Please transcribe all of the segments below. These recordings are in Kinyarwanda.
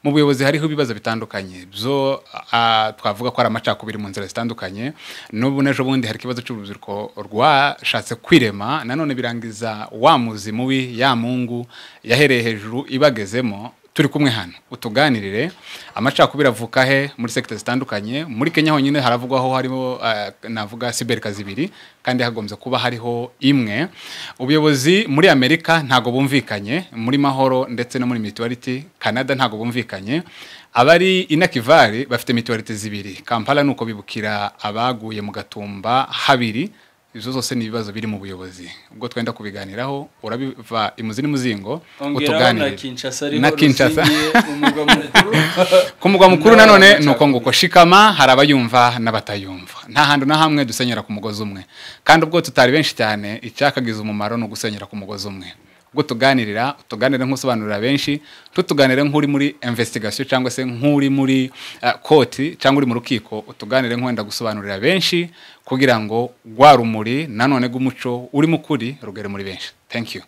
mu buyobozi hariho ibibazo bitandukanye byo ah, twavuga ko ari amacakubiri mu nzira zitandukanye n'ubu n'ejo bundi hari ikibazo cy'urubyiruko rwashatse kwirema nanone birangiza wa muzi mubi ya mungu yahereye hejuru ibagezemo turi kumwe hano utuganirire amacakubiri avuka he muri sekita zitandukanye muri kenya honyine haravugwaho harimo ah, navuga siberikazi ibiri kandi hagombye kuba hariho imwe ubuyobozi muri amerika ntago bumvikanye muri mahoro ndetse no muri mituwariti canada ntago bumvikanye abari inakivari bafite mituwariti zibiri kampala ni uko bibukira abaguye mu gatumba habiri izo zose ni ibibazo biri mu buyobozi ubwo twenda kubiganiraho urabiva imuzi n'umuzingo ongeraho na utuganirire kinshasa ariho Na Kinshasa. ruzingiye umugwa mukuru ku mugwa mukuru nanone Ndabona ni uko nguko shikama hari abayumva n'abatayumva nta hantu na hamwe dusenyera ku mugozi umwe kandi ubwo tutari benshi cyane icyakagize umumaro ni ugusenyera ku mugozi umwe ubwo tuganirira tuganire nk'usobanurira benshi tutuganire nk'uri muri investigation cyangwa se nk'uri muri eh, koti cyangwa uri mu rukiko utuganire nk'wenda gusobanurira benshi kugira ngo rwa rumuri nanone rw'umuco urimo ukuri rugere muri benshi thank you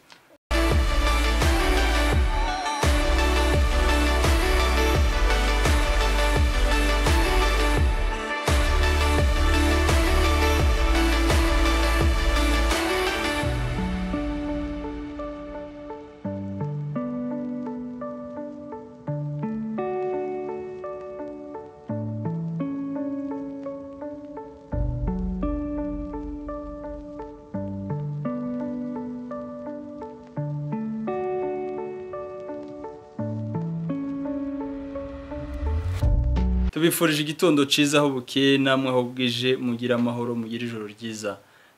tubifurije igitondo cyiza aho bukeye namwe aho bwije mugire amahoro mugire ijoro ryiza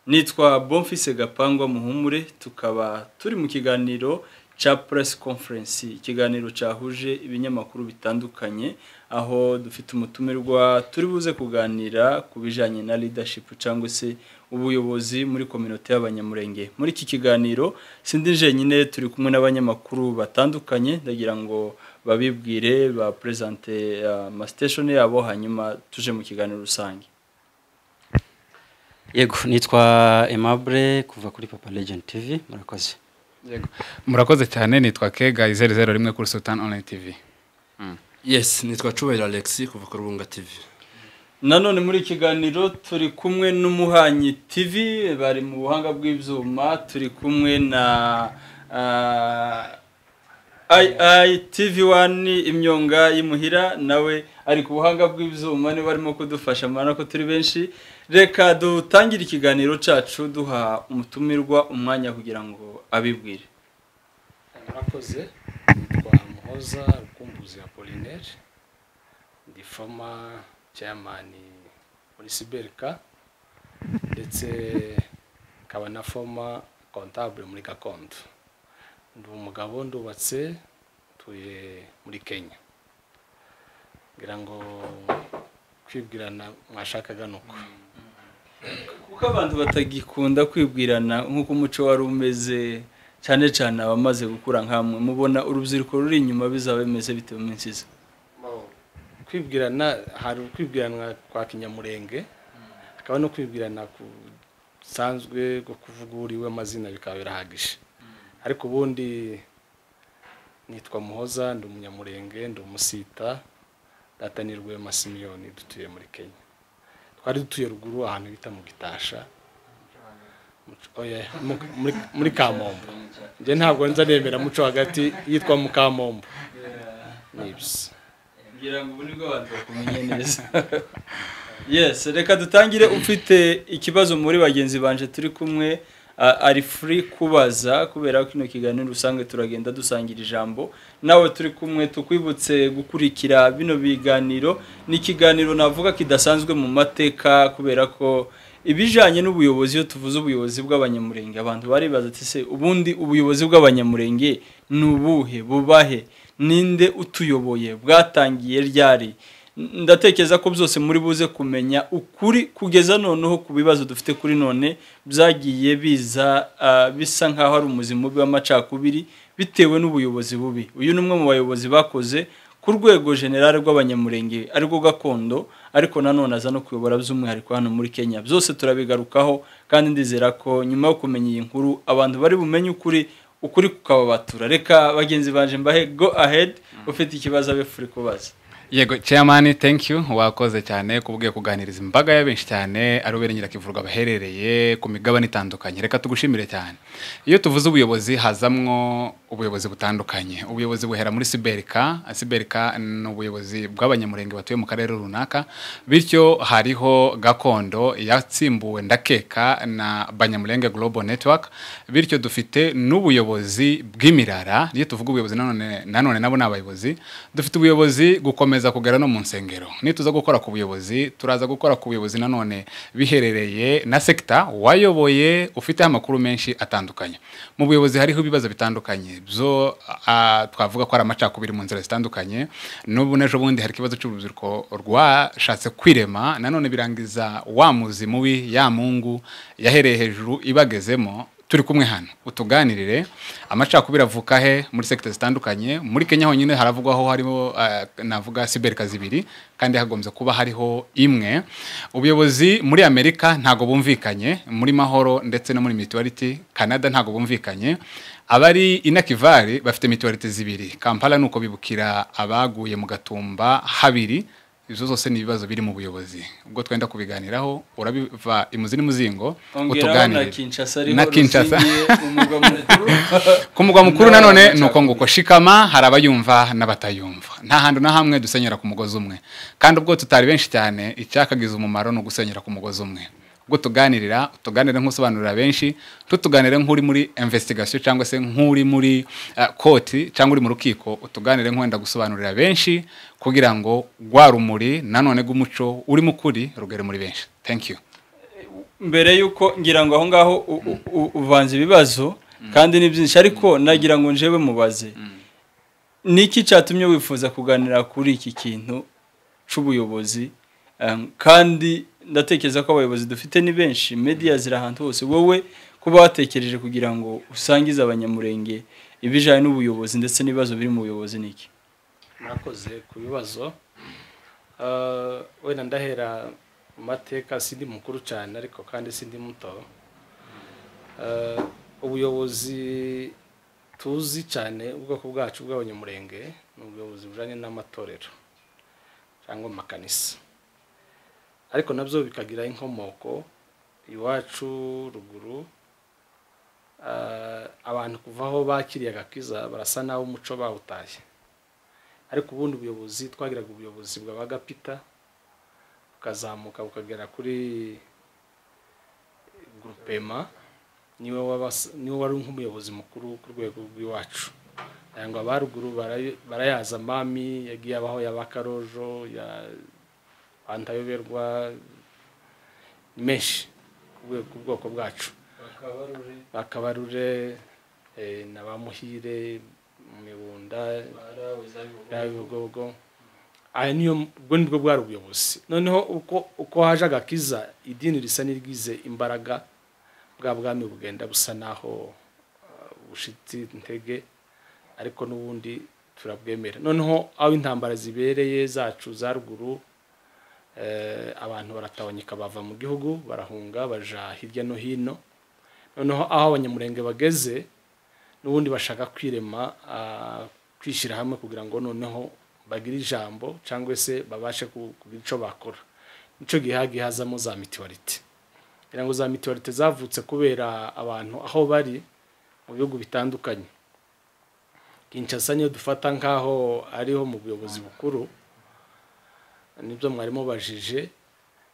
nitwa bonfise gapangwa muhumure tukaba turi mu kiganiro cya press conference ikiganiro cyahuje ibinyamakuru bitandukanye aho dufite umutumirwa turi buze kuganira ku bijyanye na leadership cyangwa se ubuyobozi muri kominote y'abanyamurenge muri iki kiganiro sindi jenyine turi kumwe n'abanyamakuru batandukanye ndagira ngo babibwire bapresente amasiteshoni yabo hanyuma tuje mu kiganiro rusange yego nitwa emabure kuva kuri papa legend tv murakoze murakoze cyane nitwa kega zeru zeru rimwe kuri sultan online tv yes nitwa cubahiro alexi kuva ku rubunga tv nanone muri iki kiganiro turi kumwe n'umuhanyi tv bari mu buhanga bw'ibyuma turi kumwe na ayi tv wani imyonga y'imuhira nawe ari ku buhanga bw'ibyuma niba barimo kudufasha murabona ko turi benshi reka dutangire ikiganiro cyacu duha umutumirwa umwanya kugira ngo abibwire murakoze nitwa muhoza rukumbuzi apolinaire ndi fama ceyamani muri siberika ndetse nkaba na foma kontabure muri gakondo ndi umugabo ndubatse ntuye muri kenya ngira ngo kwibwirana mwashakaga ni uko kuko abantu batagikunda kwibwirana nk'uko umuco wari umeze cyane cyane abamaze gukura nk'amwe mubona urubyiruko ruri inyuma bizaba bimeze bitewe iminsi iza kwibwirana hari ukwibwirana kwa kinyamurenge hakaba no kwibwirana kusanzwe ko kuvuga uriwe amazina bikaba birahagije ariko ubundi nitwa muhoza ndi umunyamurenge ndi umusita data ni rwema simiyoni dutuye muri kenya twari dutuye ruguru ahantu bita mu gitasha Mu- oya, mu- muri- muri kamombo njye ntabwo nza nemera muco hagati yitwa mukamombo nibyo ngira ngo ubu nibwo abantu bakumenye neza yesi reka dutangire ufite ikibazo muri bagenzi banje turi kumwe a- ari furi kubaza kubera ko ino kiganiro usanzwe turagenda dusangira ijambo nawe turi kumwe tukwibutse gukurikira bino biganiro ni ikiganiro navuga kidasanzwe mu mateka kubera ko ibijyanye n'ubuyobozi iyo tuvuze ubuyobozi bw'abanyamurenge abantu baribaza ati se ubundi ubuyobozi bw'abanyamurenge ni ubuhe bubahe ninde utuyoboye bwatangiye ryari ndatekereza ko byose muri buze kumenya ukuri kugeza noneho ku bibazo dufite kuri none byagiye biza ah, bisa nk'aho ari umuzi mubi w'amacakubiri bitewe n'ubuyobozi bubi uyu ni umwe mu bayobozi bakoze ku rwego generale rw'abanyamurenge arirwo gakondo ariko nanone aza no kuyobora by'umwihariko hano muri kenya byose turabigarukaho kandi ndizera ko nyuma yo kumenya iyi nkuru abantu bari bumenye ukuri ukuri kukababatura reka bagenzi banje mbahe go ahead ufite ikibazo abe free kubaza yego chairman thank you wakoze cyane kubwiye kuganiriza imbaga y'abenshi cyane ari ubera nyirakivurwa baherereye ku migabane itandukanye reka tugushimire cyane iyo tuvuze ubuyobozi hazamwo ubuyobozi butandukanye ubuyobozi buhera muri siberika siberika ni ubuyobozi bw'abanyamurenge batuye mu karere runaka bityo hariho gakondo yatsimbuwe ndakeka na banyamurenge global network bityo dufite n'ubuyobozi bw'imirara iyo tuvuga ubuyobozi nanone nanone nabo ni abayobozi dufite ubuyobozi gukomeza kugera no mu nsengero nituza gukora ku buyobozi turaza gukora ku buyobozi nanone biherereye na sekita wayoboye ufiteho amakuru menshi atandukanye mu buyobozi hariho ibibazo bitandukanye byo ah, twavuga ko ari amacakubiri mu nzira zitandukanye n'ubu n'ejo bundi hari ikibazo cy'urubyiruko rwashatse kwirema nanone birangiza wa muzi mubi ya mungu yahereye hejuru ibagezemo turi kumwe hano utuganirire amacakubiri avuka he muri sekita zitandukanye muri kenya honyine haravugwaho hariho eh, navuga siberika zibiri kandi hagombye kuba hariho imwe ubuyobozi muri amerika ntago bumvikanye muri mahoro ndetse no muri mituwariti canada ntago bumvikanye abari inakivari bafite mituwariti zibiri kampala ni uko bibukira abaguye mu gatumba habiri izo zose ni ibibazo biri mu buyobozi ubwo twenda kubiganiraho urabiva imuzi n'umuzingo ongeraho na utuganirire kinshasa ariho Na Kinshasa. ruzingiye umugwa mukuru ku mugwa mukuru nanone Nta- ni uko nguko shikama hari abayumva n'abatayumva nta hantu na hamwe dusenyera ku mugozi umwe kandi ubwo tutari benshi cyane icyakagize umumaro ni ugusenyera ku mugozi umwe ubwo tuganirira tuganire nk'usobanurira benshi tutuganire nk'uri muri investigation cyangwa se nk'uri muri eh, koti cyangwa uri mu rukiko utuganire nk'wenda gusobanurira benshi kugira ngo rwa rumuri nanone rw'umuco urimo ukuri rugere muri benshi thank you mbere y'uko ngira ngo aho ngaho u- u- u- uvanze ibibazo kandi ni byinshi ariko nagira ngo njewe mubaze ni iki cyatumye wifuza kuganira kuri iki kintu cy'ubuyobozi Um, kandi ndatekereza ko abayobozi dufite ni benshi media ziri ahantu hose wowe kuba watekereje kugira ngo usangize abanyamurenge ibijyanye n'ubuyobozi ndetse n'ibibazo biri mu buyobozi ni iki mwakoze ku bibazo Ah, wenda ndahera mu mateka sindi mukuru cyane ariko kandi sindi muto Ah, ubuyobozi tuzi cyane ubwoko bwacu bw'abanyamurenge ni ubuyobozi bujyanye n'amatorero cyangwa amakanisa ariko nabyo bikagira inkomoko iwacu ruguru Ah, abantu kuva aho bakiriye agakiza barasa n'aho umuco bawutaye ariko ubundi ubuyobozi twagiraga ubuyobozi bwabaga pita bukazamuka bukagera kuri gurupema niwe wabas- niwe wari nk'umuyobozi mukuru ku rwego rw'iwacu ngo abaruguru barayo- barayaza mami yagiye abaho ya bakarojo ya bantayoberwa ni menshi ku rwego- ku bwoko bwacu bakabarure eh, na ba muhire mu mibunda nyabigogo aya niyo ubwo nibwo bwari ubuyobozi noneho uko uko haje agakiza idini risa n'iryize imbaraga bwa bwami bugenda busa naho uh, bushitse intege ariko n'ubundi turabwemera noneho aho intambara zibereye zacu za ruguru eh, abantu baratabonyeka bava mu gihugu barahunga baja hirya no hino noneho aho abanyamurenge bageze n'ubundi bashaka kwirema ah, kwishyira hamwe kugira ngo noneho bagire ijambo cyangwa se babashe ku- kugira icyo bakora nicyo gihe hagiye hazamo za mituwarite kugira ngo za mituwarite zavutse kubera abantu aho bari mu bihugu bitandukanye kinshasa niyo dufata nk'aho ariho mu buyobozi bukuru nibyo mwarimu bajije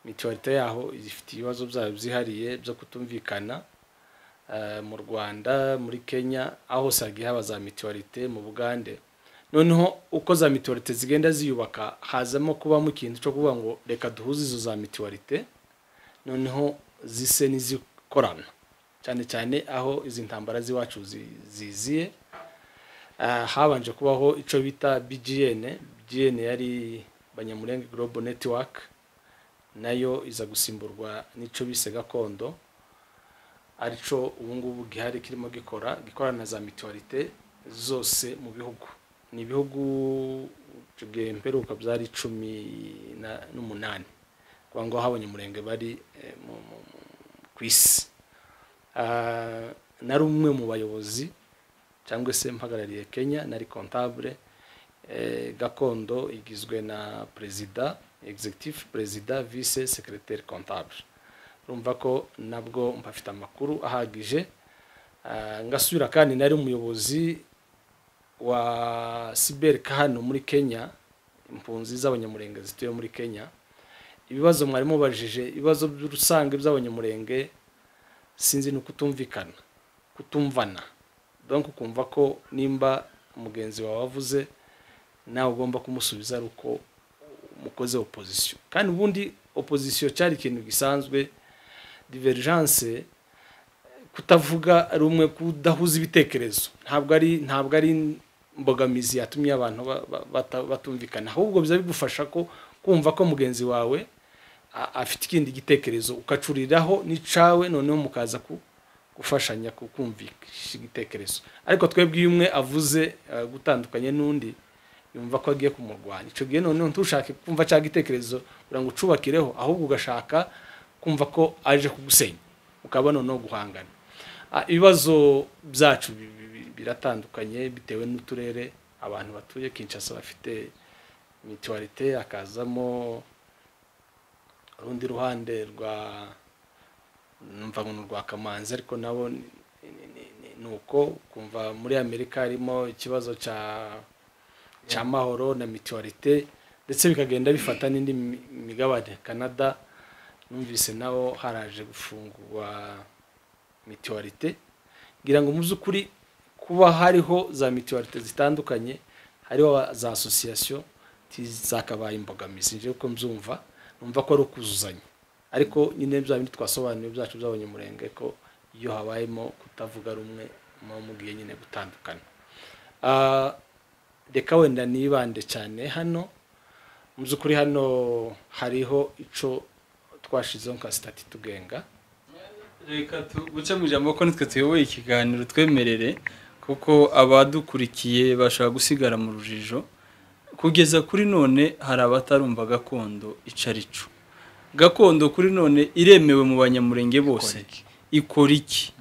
mituwarite yaho ifite ibibazo byayo byihariye byo kutumvikana eh, mu rwanda muri kenya aho hose hagiye haba za mituwarite mu bugande noneho uko za mituwarite zigenda ziyubaka hazamo kubamo ikintu cyo kuvuga ngo reka duhuze izo za mituwarite noneho zise n'izikorana cyane cyane aho izi ntambara z'iwacu zi- ziziye Ah, habanje kubaho icyo bita bgn bgn yari banyamurenge global network nayo iza gusimburwa n'icyo bise gakondo arico ubungubu gihari kirimo gikora gikorana na za mituwarite zose mu bihugu ni ibihugu icyo gihe mperuka byari cumi na- n'umunani kuba ngo habonye umurenge bari eh, mu- mu- mu- ku isi Ah, nari umwe mu bayobozi cyangwa se mpagarariye kenya nari kontabure gakondo igizwe na perezida egizegitifu perezida vise sekereteri kontabure urumva ko nabwo mpafite amakuru ahagije Ah, ngasubira kandi nari umuyobozi wa siberika hano muri kenya impunzi z'abanyamurenge zituye muri kenya ibibazo mwari mubajije ibibazo rusange by'abanyamurenge sinzi ni ukutumvikana kutumvana donc ukumva ko nimba mugenzi wawe avuze nawe ugomba kumusubiza ari uko mukoze opozisiyo kandi ubundi opozisiyo cyari ikintu gisanzwe divergence kutavuga ari umwe kudahuza ibitekerezo ntabwo ari ntabwo ari imbogamizi yatumye abantu ba- ba- bata- batumvikana ahubwo biza bigufasha ko kumva ko mugenzi wawe a- afite ikindi gitekerezo ukacuriraho n'icawe noneho mukaza ku- gufashanya ku- kumvikisha igitekerezo ariko twebwe iyo umwe avuze eh, gutandukanye n'undi yumva ko agiye kumurwanya icyo gihe noneho ntushake kumva cya gitekerezo kugira ngo ucubakireho ahubwo ugashaka kumva ko aje kugusenya ukaba noneho guhangana Ah, ibibazo byacu bi- bi- bi- biratandukanye bitewe n'uturere abantu batuye kinshasa bafite mituwarite hakazamo urundi ruhande rwa numva ngo ni urwa kamanzi ariko nabo ni- ni- ni- ni- ni uko kumva muri amerika harimo ikibazo cya cya mahoro na mituwarite ndetse bikagenda bifata n'indi mi- migabane canada numvise naho haraje gufungurwa mituwarite ngira ngo mu by'ukuri kuba hariho za mituwarite zitandukanye hariho za asosiyasiyo zakabaye imbogamizi njyewe uko mbyumva numva ko ari ukuzuzanya ariko nyine bya bindi twasobanuye byacu by'abanyamurenge ko iyo habayemo kutavuga rumwe muba mugiye nyine gutandukana Ah, reka wenda nibande cyane hano mu by'ukuri hano hariho ico twashizeho nka sitati tugenga reka guce mu ijambo ko nitwe tuyoboye ikiganiro twemerere kuko abadukurikiye bashobora gusigara mu rujijo kugeza kuri none hari abatarumva gakondo icarico gakondo kuri none iremewe mu banyamurenge bose ikora iki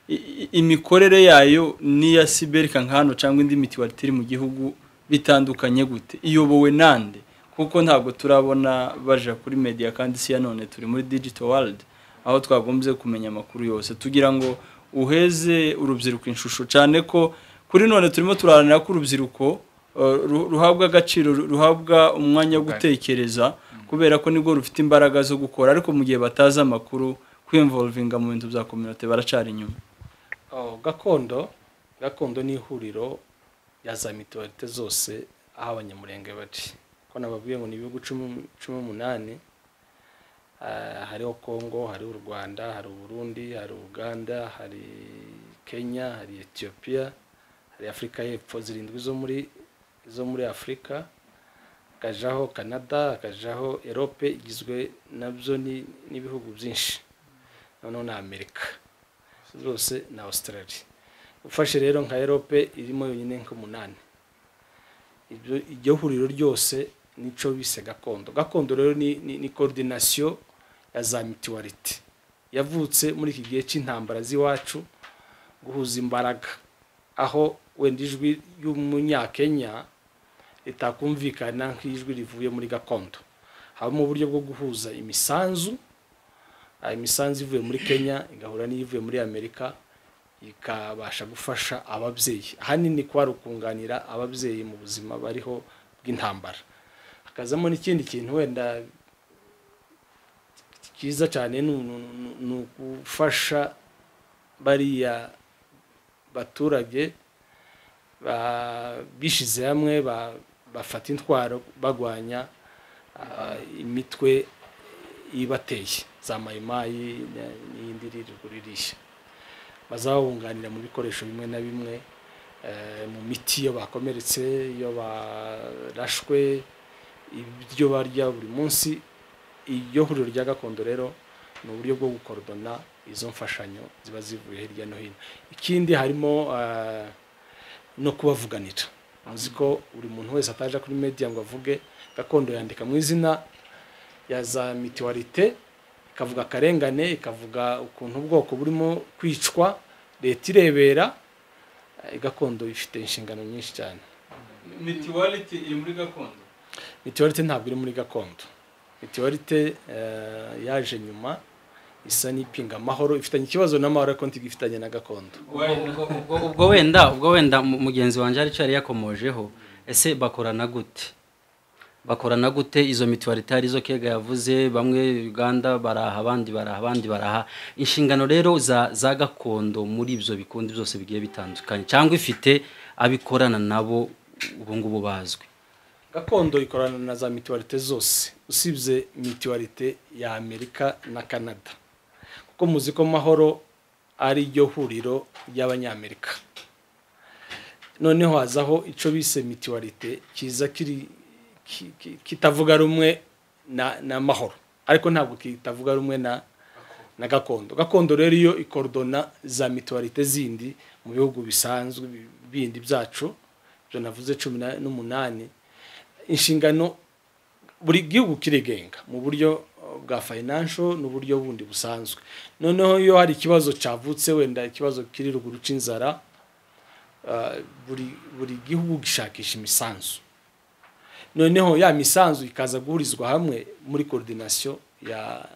I- i- imikorere yayo n'iya siberika nk'hano cyangwa indi mitiwari iri mu gihugu bitandukanye gute iyobowe nande kuko ntabwo turabona baja kuri media kandi si ya none turi muri digital world aho twagombye kumenya amakuru yose tugira ngo uheze urubyiruko inshusho cyane ko kuri none turimo turaharanira ko urubyiruko eh, ru- ruhabwa agaciro ru- ruhabwa umwanya wo gutekereza kubera ko nibwo rufite imbaraga zo gukora ariko mu gihe batazi amakuru kwimvolvinga mu bintu bya kominote baracara inyuma Oh, gakondo gakondo ni ihuriro ya za mituwarite zose aho abanyamurenge baci ko nababwiye ngo ni ibihugu cumi cumi n'umunani Ah, hariho congo hariho u rwanda hari uburundi hari uganda hari kenya hari etiyopiya hari afurika y'epfo zirindwi zo muri zo muri afurika hakajaho canada hakajaho erope igizwe nabyo ni- n'ibihugu byinshi noneho na amerika zose na australia ufashe rero nka erope irimo yonyine nk'umunani ibyo iryo huriro ryose nico bise gakondo gakondo rero ni, ni, ni coordination ya za mituwarite yavutse muri iki gihe cy'intambara z'iwacu guhuza imbaraga aho wenda ijwi y'umunyakenya ritakumvikana nk'ijwi rivuye muri gakondo habamo uburyo bwo guhuza imisanzu ah, imisanzu ivuye muri kenya igahura n'iyivuye muri amerika ikabasha gufasha ababyeyi ahanini kwari ukunganira ababyeyi mu buzima bariho bw'intambara hakazamo n'ikindi kintu wenda cyiza cyane ni ni- ni- ni ugufasha bariya baturage ba- bishyize hamwe ba- bafata intwaro bagwanya ah, imitwe ibateye za mayimayi na- n'iyindi iri ruguru irishya bazabunganira mu bikoresho bimwe na bimwe eh, mu miti iyo bakomeretse iyo barashwe ibyo barya buri munsi iryo huriro rya gakondo rero ni uburyo bwo gukorodona izo mfashanyo ziba zivuye hirya no hino ikindi harimo eh, no kubavuganira muzi ko buri muntu wese ataje kuri media ngo avuge gakondo yandika mu izina ya za mituwarite ikavuga akarengane ikavuga ukuntu ubwoko burimo kwicwa leta irebera eh, gakondo ifite inshingano nyinshi cyane mitiwariti iri muri gakondo mitiwelite ntabwo iri muri gakondo mitiwelite yaje nyuma isa n'ipinga amahoro ifitanye ikibazo n'amahoro ariko ntigifitanye na gakondo Why- Ubwo- ubwo- ubwo wenda ubwo wenda mu- mugenzi wanjye aricyo yari yakomojeho ese bakorana gute bakorana gute izo mituwarite arizo kega yavuze bamwe uganda baraha abandi baraha abandi baraha inshingano rero za za gakondo muri ibyo bikundi byose bigiye bitandukanye cyangwa ifite abikorana nabo ubu ngubu bazwi gakondo ikorana na za mituwelite zose usibye mituwelite ya amerika na canada kuko muzi ko mahoro ari ryo huriro ry'abanyamerika noneho hazaho icyo bise mituwelite kiza kiri ki- ki- kitavuga rumwe na, na mahoro ariko ntabwo kitavuga rumwe na na gakondo gakondo rero iyo ikordona za mituwelite zindi mu bihugu bisanzwe bi- bindi byacu ibyo navuze cumi na- n'umunani inshingano buri gihugu kirigenga mu buryo uh, bwa financial n'uburyo bundi busanzwe noneho iyo hari ikibazo cyavutse wenda ikibazo kiri ruguru c'inzara uh, buri buri gihugu gishakisha imisanzu noneho ya misanzu ikaza guhurizwa hamwe muri coordination ya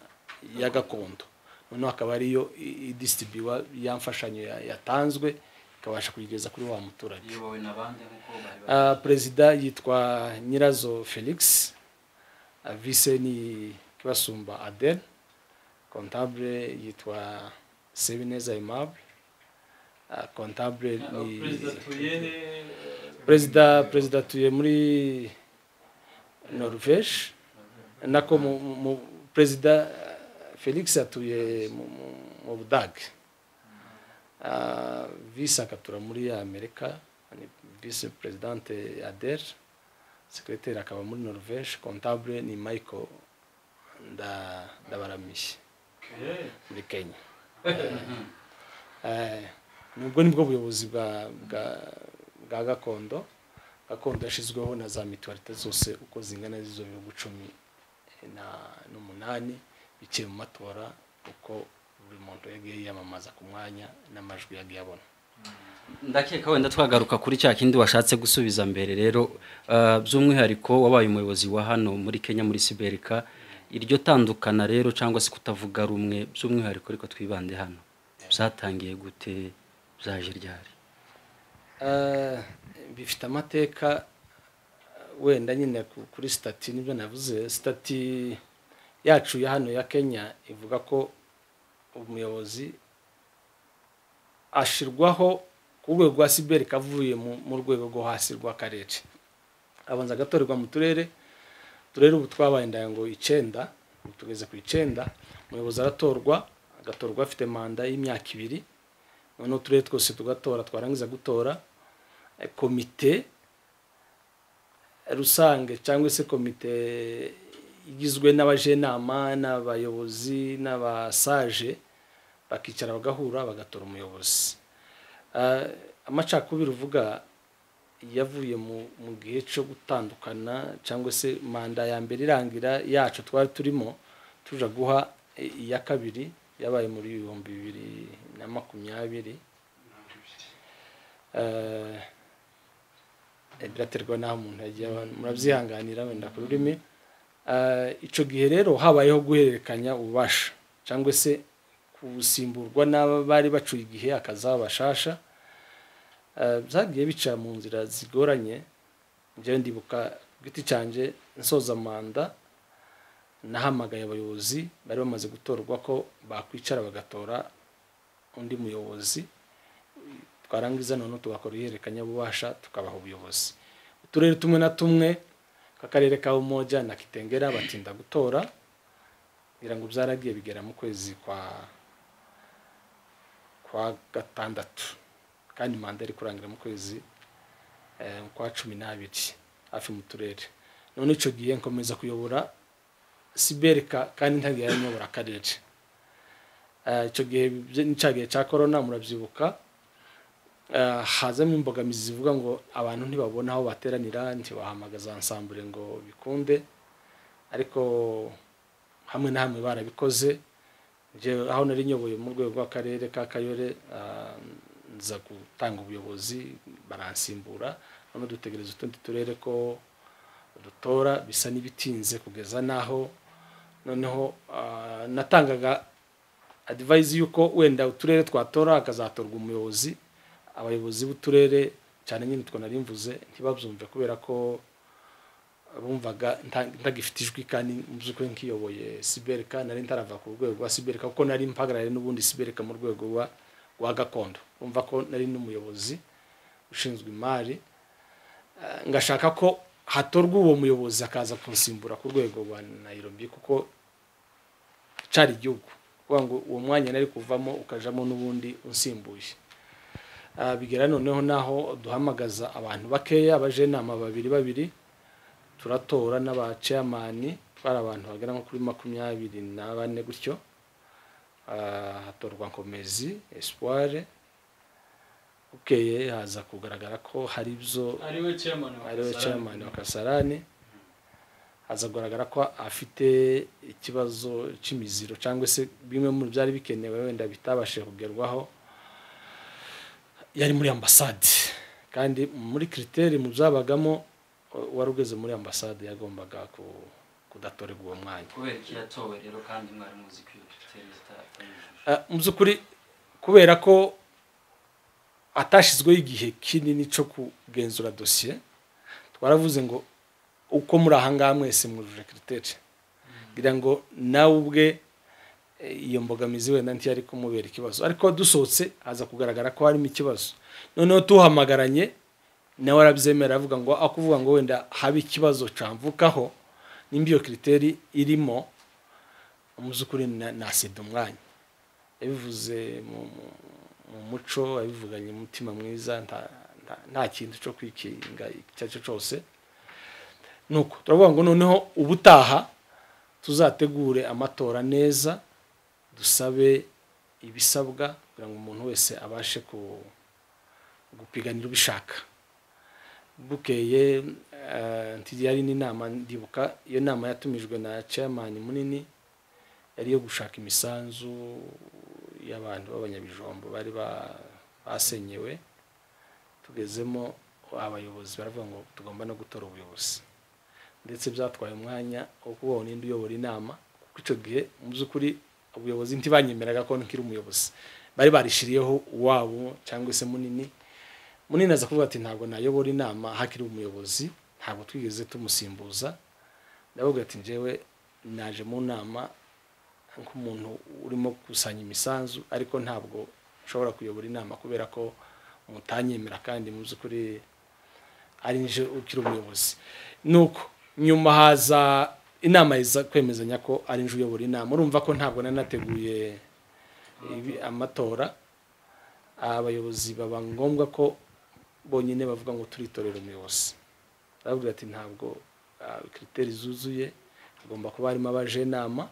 ya gakondo noneho akaba ariyo i- idistribuwa ya mfashanyo ya- yatanzwe ikabasha kuyigeza kuri wa muturage Ah, perezida yitwa nyirazo felix Ah, vice ni kibasumba adel contable yitwa sebineza aimable Ah, contable ni perezida tuyere perezida perezida tuye muri norvège nako mu- mu- mu- perezida felix atuye mu- mu- mu budage Ah, vice akatura muri amerika ni vice perezidante ader sekreteri akaba muri norvège contable ni michael Nda- ndabaramiye Okay. muri kenya Eh, nubwo nibwo buyobozi bwa bwa- bwa gakondo gakondo yashyizweho na za mituwarite zose uko zingana z'izo bihugu cumi na- n'umunani biciye mu matora uko buri muntu yagiye yiyamamaza ku mwanya n'amajwi yagiye abona ndakeka wenda twagaruka kuri cya kindi washatse gusubiza mbere rero ah, by'umwihariko wabaye umuyobozi wa hano muri kenya muri siberika iryo tandukana rero cyangwa se kutavuga rumwe by'umwihariko ariko twibande hano byatangiye gute byaje ryari Eh, bifite amateka wenda nyine ku- kuri sitati nibyo navuze sitati yacu ya hano ya kenya ivuga ko umuyobozi ashirwaho ku rwego rwa siberika avuye mu mu rwego rwo hasi rw'akarere abanza agatorerwa mu turere turere ubu twabaye indango icyenda ubu tugeze ku icyenda umuyobozi aratorwa agatorwa afite manda y'imyaka ibiri noneho uturere twose tugatora twarangiza gutora eh, komite rusange cyangwa se komite igizwe n'abajenama n'abayobozi n'abasaje bakicara bagahura bagatora umuyobozi Ah, amacakubiri uvuga yavuye mu mu gihe cyo gutandukana cyangwa se manda ya mbere irangira yacu twari turimo tuja guha i- iya kabiri yabaye muri ibihumbi bibiri na makumyabiri Eh, biraterwa n'aho umuntu yagiye aba- murabyihanganira wenda ku rurimi Eh, ico gihe rero habayeho guhererekanya ububasha cyangwa se kusimburwa n'aba bari bacuye igihe akazabashasha Eh, byagiye bica mu nzira zigoranye njyewe ndibuka ku giti cyanjye nsoza manda nahamagaye abayobozi bari bamaze gutorwa ko bakwicara bagatora undi muyobozi twarangiza noneho tugakora ihererekanyabubasha tukabaha ubuyobozi uturere tumwe na tumwe nk'akarere ka umoja na kitengera batinda gutora ngira ngo byaragiye bigera mu kwezi kwa kwa gatandatu kandi manda iri kurangira mu kwezi eh, kwa cumi n'abiri hafi mu turere none icyo gihe nkomeza kuyobora siberika kandi ntagiye nyobora akarere Eh, icyo gihe byo- ni cya gihe cya korona murabyibuka Eh, hazamo imbogamizi zivuga ngo abantu ntibabona aho bateranira ntibahamagaza ansambure ngo bikunde ariko hamwe na hamwe barabikoze Njye aho nari nyoboye mu rwego rw'akarere ka kayore ah, nza gutanga ubuyobozi baransimbura noneho dutegereza utundi turere ko dutora bisa n'ibitinze kugeza n'aho noneho ah, natangaga adivayizi y'uko wenda uturere twatora hakazatorwa umuyobozi abayobozi b'uturere cyane nyine utwo nari mvuze ntibabyumve kubera ko bumvaga nta- ntagifite ijwi kandi mu by'ukuri nkiyoboye sibereka nari ntarava ku rwego rwa sibereka kuko nari mpagarariye n'ubundi sibereka mu rwego rwa rwa gakondo bumva ko nari n'umuyobozi ushinzwe imari Eh, ngashaka ko hatorwa uwo muyobozi akaza kunsimbura ku rwego rwa nayirobi kuko cari igihugu kuvuga ngo uwo mwanya nari kuvamo ukajamo n'ubundi unsimbuye Ah, bigera noneho naho duhamagaza abantu bakeya abajenama babiri babiri turatora n'aba ceyamani bari abantu bagera nko kuri makumyabiri na bane gutyo Ah, hatorwa nkomezi esipuware bukeye haza kugaragara ko hari ibyo ariwe chairman wa ariwe Kasarani. chairman wa kasarani aza kugaragara ko afite ikibazo cy'imiziro cyangwa se bimwe mu byari bikenewe wenda bitabashije kugerwaho yari muri ambasade kandi muri kiriteri mu byabagamo u- uwari ugeze muri ambasade yagombaga ku- kudatorerwa uwo mwanya kubera iki yatowe rero kandi mwari muzi ko iyo tereta Ah, mu by'ukuri kubera ko atashyizweho igihe kinini cyo kugenzura dosiye twaravuze ngo uko muri aha ngaha mwese mwujuje kiriteri ngira ngo nawe ubwe eh, iyo mbogamizi wenda ntiyo ari kumubera ikibazo ariko dusohotse haza kugaragara ko harimo ikibazo noneho tuhamagaranye nawe arabyemera avuga ngo aho kuvuga ngo wenda habe ikibazo camvukaho nimba iyo kiriteri irimo mu by'ukuri na- nasida umwanya yabivuze mu mu- mu muco yabivuganye umutima mwiza nta- nta- nta kintu cyo kwikinga icyo ari cyo cyose nuko turavuga ngo noneho ubutaha tuzategure amatora neza dusabe ibisabwa kugira ngo umuntu wese abashe ku- gupiganira ubishaka bukeye eh, nti yari n'inama ndibuka iyo nama yatumijwe na chairman munini yari iyo gushaka imisanzu y'abantu b'abanyabijombo bari ba- basenyewe tugezemo abayobozi baravuga ngo tugomba no gutora ubuyobozi ndetse byatwaye umwanya wo kubaho n'indi uyobora inama kuko icyo gihe mu by'ukuri ubuyobozi ntibanyemeraga ko nkiri umuyobozi bari barishiriyeho uwabo cyangwa se munini munini aza kuvuga ati ntabwo nayobora inama hakiri umuyobozi ntabwo twigeze tumusimbuza ndavuga ati njyewe naje mu nama nk'umuntu urimo gukusanya imisanzu ariko ntabwo nshobora kuyobora inama kubera ko mutanyemera kandi mu by'ukuri ari nje ukiri umuyobozi nuko nyuma haza inama iza kwemezanya ko ari nje uyobora inama urumva ko ntabwo nari nateguye ibi- amatora abayobozi baba ngombwa ko bonyine bavuga ngo turitorera umuyobozi barabwira ati ntabwo ah, kiriteri zuzuye hagomba kuba harimo abajenama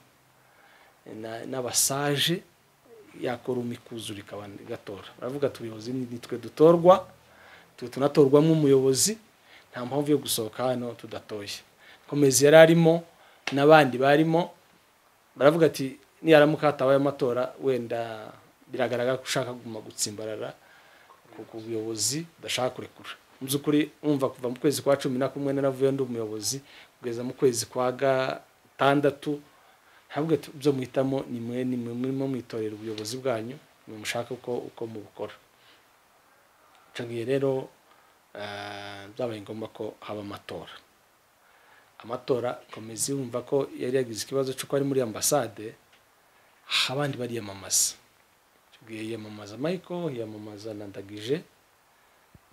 na- n'abasaje yakora umikuzo rikaba gatora baravuga ati ubuyobozi ni ni twe dutorwa twe tunatorwamo umuyobozi nta mpamvu yo gusohoka hano tudatoye komezi yari arimo n'abandi barimo baravuga ati niyaramuka hatabaye amatora wenda biragaragara ko ushaka kuguma gutsimbarara ku- ku buyobozi udashaka kurekura mu by'ukuri umva kuva mu kwezi kwa cumi na kumwe naravuye ndi umuyobozi kugeza mu kwezi kwa gatandatu ntabwo ibyo muhitamo ni mwe ni mwe murimo mwitorera ubuyobozi bwanyu ni mwe mushaka uko uko mubukora icyo gihe rero eh, byabaye ngombwa ko haba amatora amatora komeza yumva ko yari yagize ikibazo cy'uko ari muri ambasade abandi bariyamamaza icyo gihe yiyamamaza michael yiyamamaza na ndagije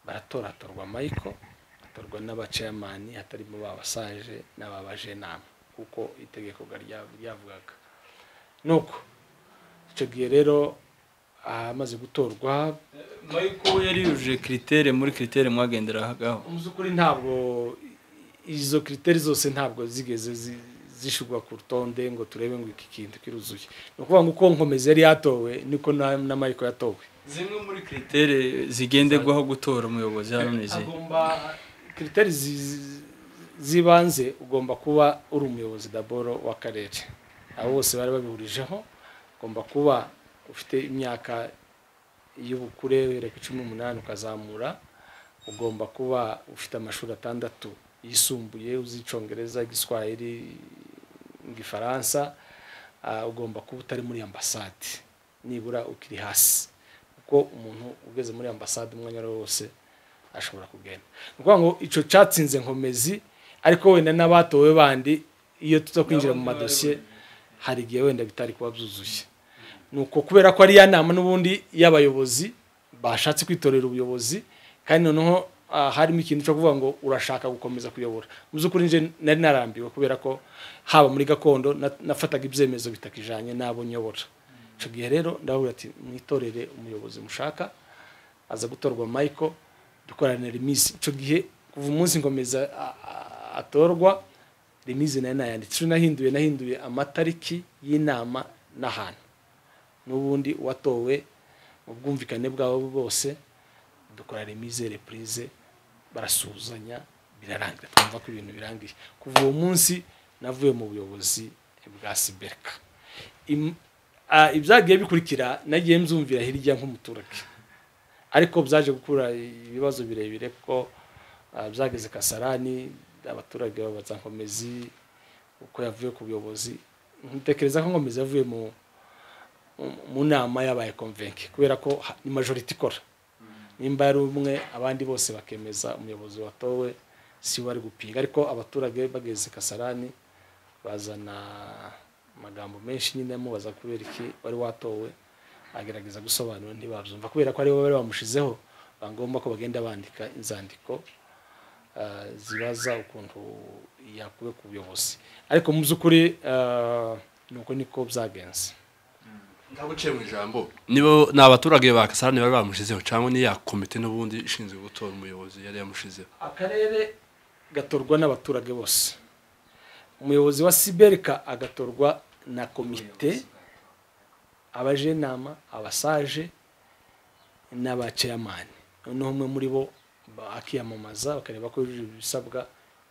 baratora hatorwa michael hatorwa n'abaceyamani hatarimo babasaje n'ababaje inama kuko itegeko ga- rya- ryavugaga nuko icyo gihe rero ahamaze gutorwa Michael we yari yujuje kiritere muri kiritere mwagenderagaho mu by'ukuri ntabwo izo kiriteri zose ntabwo zigeze zi- zishyirwa ku rutonde ngo turebe ngo iki kintu kiruzuye ni ukuvuga ngo uko nkomeza yari yatowe niko na na michael yatowe zimwe muri kiritere zigenderwaho gutora umuyobozi hano ni izihe agomba kiriteri zi- zi- z'ibanze ugomba kuba uri umuyobozi daboro w'akarere abo bose bari babihurijeho ugomba kuba ufite imyaka iyo ubukure uhereye ku cumi n'umunani ukazamura ugomba kuba ufite amashuri atandatu yisumbuye uzi icyongereza igiswahili igifaransa ah, ugomba kuba utari muri ambasade nibura ukiri hasi kuko umuntu ugeze muri ambasade umwanya uwo ari wo wose ashobora kugenda ni ukuvuga ngo icyo cyatsinze nkomezi ariko wenda n'abatowe bandi iyo tuza kwinjira mu madosiye hari igihe wenda bitari kuba byuzuye ni uko kubera ko ari ya nama n'ubundi y'abayobozi bashatse kwitorera ubuyobozi kandi noneho ah, harimo ikintu cyo kuvuga ngo urashaka gukomeza kuyobora mu by'ukuri nje nari narambiwe kubera ko haba muri gakondo na- nafataga ibyemezo bitakijanye n'abo nyobora icyo gihe rero ndababwira ati mwitorere umuyobozi mushaka aza gutorwa Michael dukorana remise icyo gihe kuva umunsi nkomeza a- a- atorwa remise nayo nayanditse icyo nahinduye nahinduye amatariki y'inama n'ahantu n'ubundi watowe mu bwumvikane bwabo bose dukora remise reprise barasuhuzanya birarangira twumva ko ibintu birangiye kuva uwo munsi navuye mu buyobozi bwa siberika Im- ah, ibyagiye bikurikira nagiye mbyumvira hirya nk'umuturage ariko byaje gukura ibibazo birebire kuko ah, byageze kasarani abaturage babaza nkomezi uko yavuye ku buyobozi ntekereza ko nkomezi yavuye mu mu- mu nama y'abaye konvenke kubera ko ha- ni majorite ikora nimba ari umwe abandi bose bakemeza umuyobozi watowe si we ari gupinga ariko abaturage bageze kasarani bazana amagambo menshi nyine amubaza kubera iki wari watowe agerageza gusobanura ntibabyumva kubera ko aribo bari bamushizeho bagomba ko bagenda bandika inzandiko ah, zibaza ukuntu yakuwe ku buyobozi ariko mu by'ukuri ah, ni uko niko byagenze ndaguciye mu ijambo nibo ni abaturage ba kasarani bari bamushizeho cyangwa ni ya komite n'ubundi ishinzwe gutora umuyobozi yari yamushizeho akarere gatorwa n'abaturage bose umuyobozi wa siberika agatorwa na komite abajenama abasaje n'abaceyamani noneho umwe muri bo ba- akiyamamaza bakareba ko yujuje ibisabwa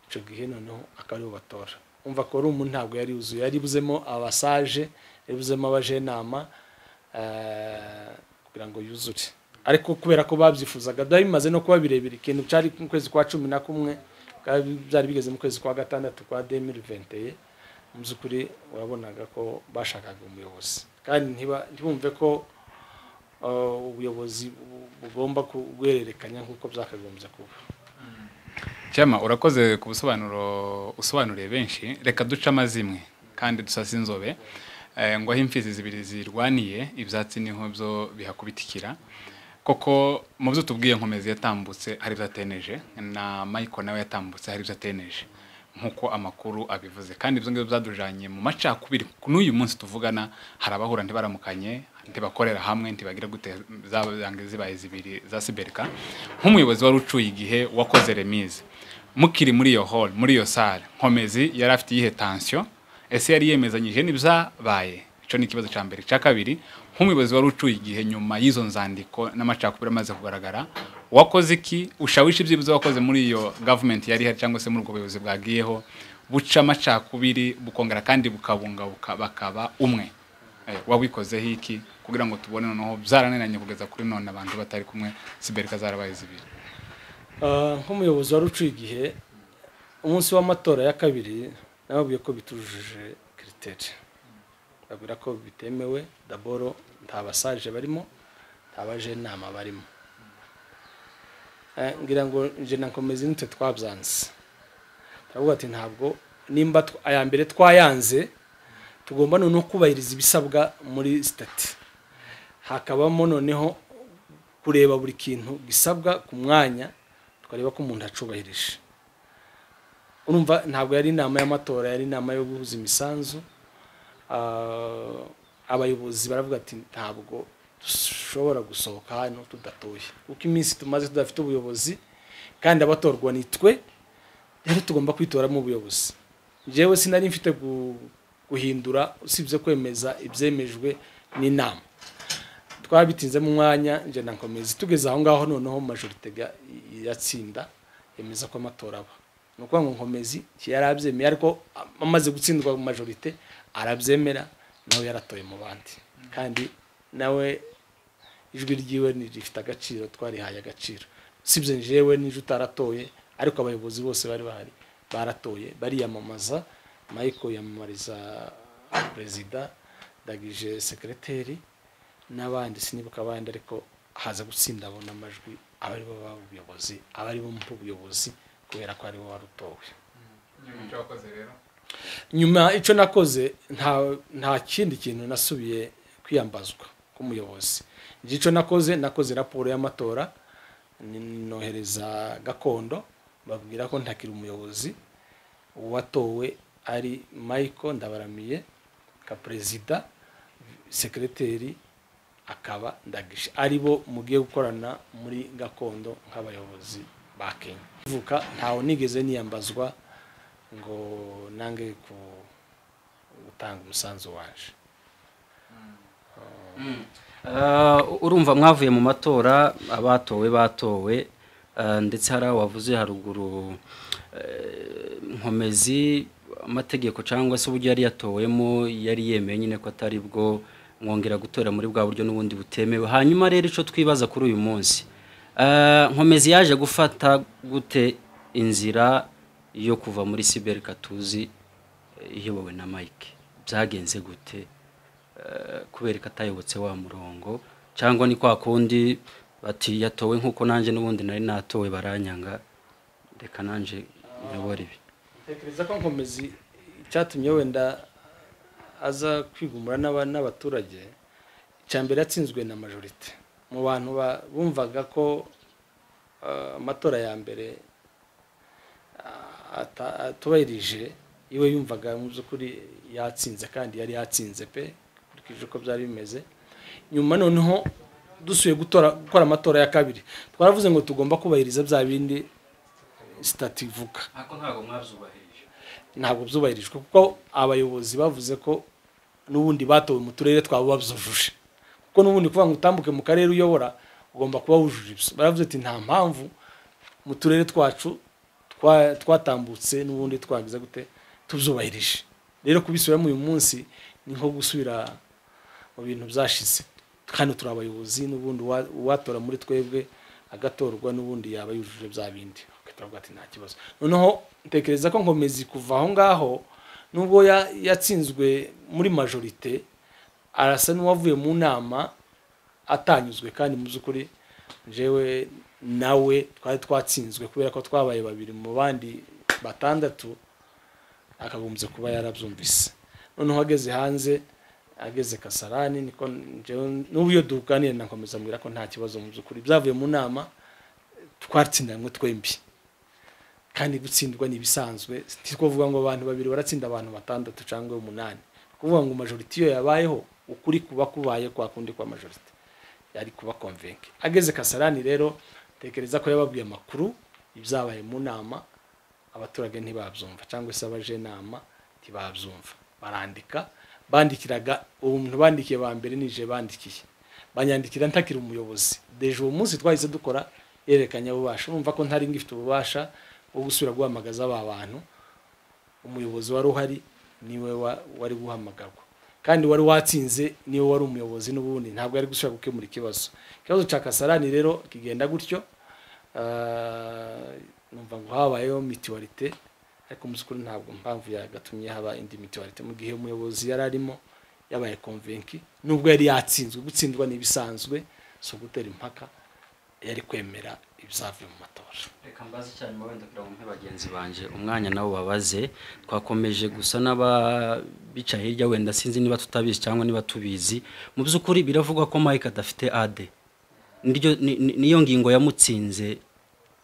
icyo gihe noneho akaba aribo batora umva ko ari umuntu ntabwo yari yuzuye yari buzemo abasaje yari buzemo abajenama eh, kugira ngo yuzure ariko kubera ko babyifuzaga byari bimaze no kuba birebire ikintu cyari mu kwezi kwa cumi na kumwe bwa- byari bigeze mu kwezi kwa gatandatu kwa 2021 mu by'ukuri urabonaga ko bashakaga umuyobozi kandi ntiba- ntibumve ko uh, ubuyobozi bu- bugomba kubwererekanya nk'uko byakagombye kuba cyama urakoze ku busobanuro usobanuriye benshi reka duce amazimwe kandi dusase inzobe Eh, ngo aho imfizi zibiri zirwaniye ibyatsi niho byo bihakubitikira koko mu byo tubwiye nkomezi yatambutse hari ibyo ateneje na Michael nawe yatambutse hari ibyo ateneje nk'uko amakuru abivuze kandi ibyo ngibyo byadujanye mu macakubiri n'uyu munsi tuvugana hari abahura ntibaramukanye ntibakorera hamwe ntibagira gute zabange zibaye zibiri za siberika nk'umuyobozi wari ucuye igihe wakoze remise mukiri muri iyo hall muri iyo sale nkomezi yari afite iyihe tension ese yari yemezanyije n'ibyabaye icyo ni ikibazo cya mbere icya kabiri nk'umuyobozi wari ucuye igihe nyuma y'izo nzandiko n'amacakubiri amaze kugaragara wakoze iki ushawisha ibyibuze wakoze muri iyo gavumenti yari ihari cyangwa se muri ubwo buyobozi bwagiyeho buca amacakubiri bukongera kandi bukabungabuka bakaba umwe Eh, wabikozeho iki kugira ngo tubone noneho byarananiranye kugeza kuri none abantu batari kumwe siberika zarabaye zibiri Ah, nk'umuyobozi wari uciye igihe umunsi w'amatora ya kabiri nababwiye ko bitujuje kiriteri babwira ko bitemewe daboro nta basaje barimo nta bajenama barimo Eh, ngira ngo nje na nkomezi nitwe twabyanze turavuga ati ntabwo nimba tw- aya mbere twayanze tugomba noneho kubahiriza ibisabwa muri sitati hakabamo noneho kureba buri kintu gisabwa ku mwanya tukareba ko umuntu acubahirije urumva ntabwo yari inama y'amatora yari inama yo guhuza imisanzu Ah, abayobozi baravuga ati ntabwo dushobora gusohoka hano tudatoye kuko iminsi tumaze tudafite ubuyobozi kandi abatorwa ni twe rero tugomba kwitoramo ubuyobozi njyewe sinari mfite gu- guhindura usibye kwemeza ibyemejwe n'inama twabitinzemo umwanya njye na nkomezi tugeze aho ngaho noneho majorite ga- yatsinda yemeza ko amatora aba ni ukuvuga ngo nkomezi yari abyemeye ariko amaze gutsindwa mu majorite arabyemera nawe yaratoye mu bandi kandi nawe ijwi ryiwe ni rifite agaciro twarihaye agaciro usibye njyewe n'ijwi utaratoye ariko abayobozi bose bari bahari baratoye bariyamamaza michael yamamariza perezida dagije sekereteri n'abandi sinibuka abandi ariko haza gutsinda abona amajwi abari bo b'ubuyobozi abari bo mu buyobozi kubera ko aribo warutowe nyuma icyo nakoze nta nta kindi kintu nasubiye kwiyambazwa k'umuyobozi icyo nakoze nakoze raporo y'amatora nohereza gakondo babwira ko ntakiri umuyobozi uwatowe ari michael ndabaramiye ka perezida sekereteri akaba ndagisha aribo mugiye gukorana muri gakondo nk'abayobozi ba kenya vuka ntawe nigeze niyambazwa ngo nange ku gutanga umusanzu waje urumva mwavuye mu matora abatowe batowe eh, ndetse hari aho wavuze haruguru eh, nkomezi amategeko cyangwa se uburyo yari yatowemo yari yemeye nyine ko atari bwo mwongera gutora muri bwa buryo n'ubundi butemewe hanyuma rero icyo twibaza kuri uyu munsi eh, nkomezi yaje gufata gute inzira yo kuva muri siberi katuzi eh, iyobowe na mike byagenze gute kubera ko atayobotse wa murongo cyangwa ni kwa kundi bati yatowe nk'uko nanjye n'ubundi nari natowe baranyanga reka nanjye nyobora ibi ntekereza ko nkomezi icyatumye wenda aza kwigumura n'aba- n'abaturage icya mbere yatsinzwe na majorite mu bantu ba- bumvaga ko eh, amatora ya mbere ah, ata- atubahirije iwe yumvaga mu by'ukuri yatsinze kandi yari yatsinze pe kurikije uko byari bimeze nyuma noneho dusuye gutora gukora amatora ya kabiri twaravuze ngo tugomba kubahiriza bya bindi sitati ivuga ariko ntabwo mwabyubahirije ntabwo byubahirijwe kuko abayobozi bavuze ko n'ubundi batowe mu turere twabo babyujuje kuko n'ubundi kuvuga ngo utambuke mu karere uyobora ugomba kuba wujuje ibyo baravuze ati nta mpamvu mu turere twacu twa- twatambutse n'ubundi twagize gute tubyubahirije rero kubisubiramo uyu munsi ni nko gusubira mu bintu byashize kandi turi abayobozi n'ubundi uwa- uwatora muri twebwe agatorwa n'ubundi yaba yujuje bya bindi ugahita uvuga ati nta kibazo noneho ntekereza ko nkomezi kuva aho ngaho nubwo ya- yatsinzwe muri majorite arasa n'uwavuye mu nama atanyuzwe kandi mu by'ukuri njyewe nawe twari twatsinzwe kubera ko twabaye babiri mu bandi batandatu akagombye kuba yarabyumvise noneho ageze hanze ageze kasarani niko njyewe n'ubu iyo dukanira nakomeza mbwira ko nta kibazo mu by'ukuri byavuye mu nama twatsindanwe twembi kandi gutsindwa ni ibisanzwe si kuvuga ngo abantu babiri baratsinda abantu batandatu cyangwa umunani kuvuga ngo majoriti iyo yabayeho ukuri kuba kubaye kwa kundi kwa majoriti yari kuba konvenke ageze kasarani rero tekereza ko yababwiye amakuru ibyabaye mu nama abaturage ntibabyumva cyangwa se abaje inama ntibabyumva barandika bandikiraga umuntu bandikiye ba mbere nije bandikiye banyandikira ntakiri umuyobozi deje uwo munsi twahise dukora yerekanye ububasha urumva ko ntari ngifite ububasha bwo gusubira guhamagaza ba bantu umuyobozi wari uhari niwe wa- wari guhamagarwa kandi wari watsinze niwe wari umuyobozi n'ubundi ntabwo yari gusubira gukemura ikibazo ikibazo cya kasarani rero kigenda gutyo Ah, numva ngo habayeho mituwarite ariko mu by'ukuri ntabwo impamvu yagatumye haba indi mituwarite mu gihe umuyobozi yari arimo yabaye konvenki nubwo yari yatsinzwe gutsindwa ni ibisanzwe so gutera impaka yari kwemera ibizavuye mu matora reka mbaze cyane mu wenda kugira ngo mpe bagenzi banjye umwanya nabo babaze twakomeje gusa n'ababica hirya wenda sinzi niba tutabizi cyangwa niba tubizi mu by'ukuri biravugwa ko mike adafite ade Niryo- ni- ni- niyo ngingo yamutsinze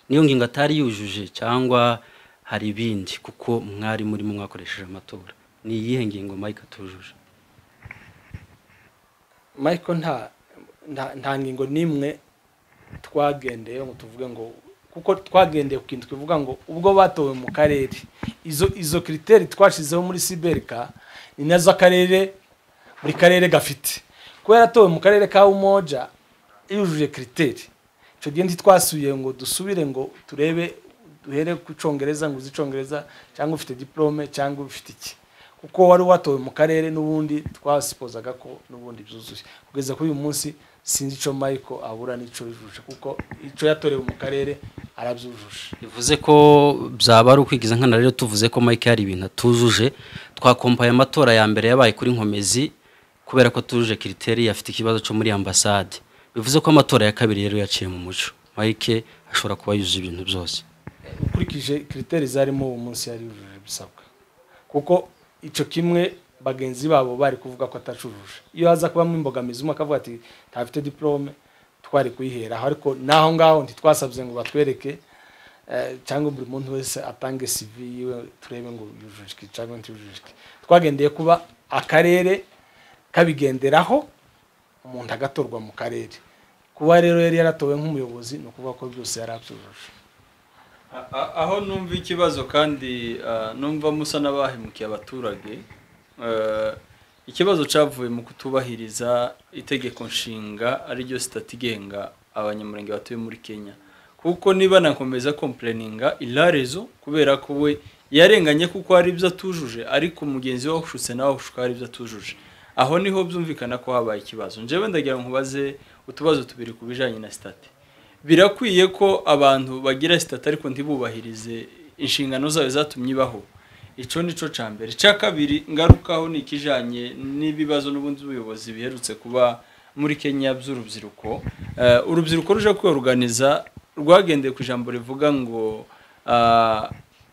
niyo ngingo atari yujuje cyangwa hari ibindi kuko mwari murimo mwakoresheje amatora ni iyihe ngingo mike atujuje michael nta nta- nta ngingo n'imwe twagendeye ngo tuvuge ngo kuko twagendeye ku kintu twivuga ngo ubwo batowe mu karere izo izo kiriteri twashizeho muri siberika ni nazo akarere buri karere gafite kuba yaratowe mu karere ka umoja yujuje kiriteri icyo gihe ntitwasubiye ngo dusubire ngo turebe duhere ku cyongereza ngo uzi icyongereza cyangwa ufite diplome cyangwa ufite iki kuko wari watowe mu karere n'ubundi twasipozaga ko n'ubundi byuzuye kugeza kuri uyu munsi sinzi icyo mayiko abura n'icyo yujuje kuko icyo yatorewe mu karere arabyujuje bivuze ko byaba ari ukwigiza nkana rero tuvuze ko mike hari ibintu atujuje twakompaye amatora ya mbere yabaye kuri nkomezi kubera ko tujuje kiriteri afite ikibazo cyo muri ambasade bivuze ko amatora ya kabiri rero yaciye mu muco mike ashobora kuba yujuje ibintu byose ukurikije kiriteri zarimo uwo munsi yari yujuje ibisabwa kuko icyo kimwe bagenzi babo bari kuvuga ko atacuruje iyo haza kubamo imbogamizi umwe akavuga ati ntafite diporome twari kuyiheraho ariko n'aho ngaho ntitwasabye ngo batwereke eh, cyangwa buri muntu wese atange CV yiwe turebe ngo yujuje iki cyangwa ntiyujuje iki twagendeye kuba akarere kabigenderaho umuntu agatorwa mu karere kuba rero yari yaratowe nk'umuyobozi ni ukuvuga ko byose yari abyujuje A- a- aho numva ikibazo kandi ah, numva musa n'abahemukiye abaturage eh, ikibazo cyavuye mu kutubahiriza itegeko nshinga ariryo sitati igenga abanyamurenge batuye muri kenya kuko niba nakomeza kompleninga ilarezo kubera ko we yarenganye kuko hari ibyo atujuje ariko mugenzi we washutse nawe ushuka hari ibyo atujuje aho niho byumvikana ko habaye ikibazo njyewe ndagira ngo nkubaze utubazo tubiri ku bijyanye na sitati birakwiye ko abantu bagira sitati ariko ntibubahirize inshingano zayo zatumye ibaho icyo ni cyo cya mbere icya kabiri ngarukaho ni ikijyanye n'ibibazo n'ubundi buyobozi biherutse kuba muri kenya by'urubyiruko Eh, urubyiruko ruje kwiyoruganiza rwagendeye ku ijambo rivuga ngo ah,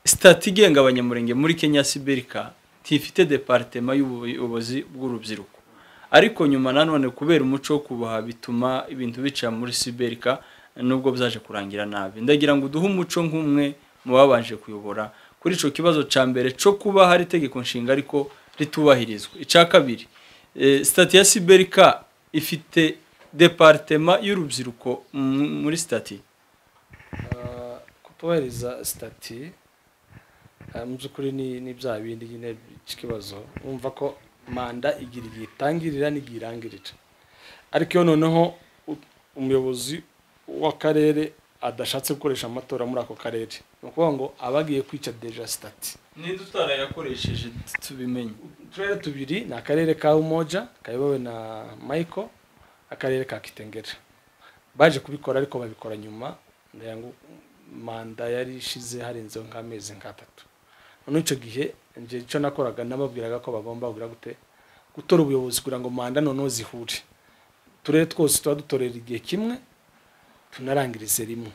sitati igenga abanyamurenge muri kenya sibirika ntifite deparitema y'ubuyobozi bw'urubyiruko ariko nyuma nanone kubera umuco wo kubaha bituma ibintu bica muri siberika nubwo byaje kurangira nabi ndagira ngo uduhe umuco nk'umwe mu babanje kuyobora kuri icyo kibazo cya mbere cyo kuba hari itegeko nshinga ariko ritubahirizwa icya kabiri eh, sitati ya siberika ifite deparitema y'urubyiruko mu- muri sitati Uh, kutubahiriza sitati uh, mu by'ukuri ni ni bya bindi nyine by'ikibazo wumva ko manda igira igihe itangirira n'igihe irangirira ariko iyo noneho u- umuyobozi w'akarere adashatse gukoresha amatora muri ako karere ni ukuvuga ngo aba agiye kwica deja sitati ninde utarayakoresheje tubimenye uturere tubiri ni akarere ka umoja kayobowe na michael akarere ka kitengera baje kubikora ariko babikora nyuma ndagira ngo manda yari ishize harenzeho nk'amezi nk'atatu noneho icyo gihe njye icyo nakoraga nababwiraga ko bagomba kugira gute gutora ubuyobozi kugira ngo manda noneho zihure uturere twose tuba dutorera igihe kimwe tunarangirize rimwe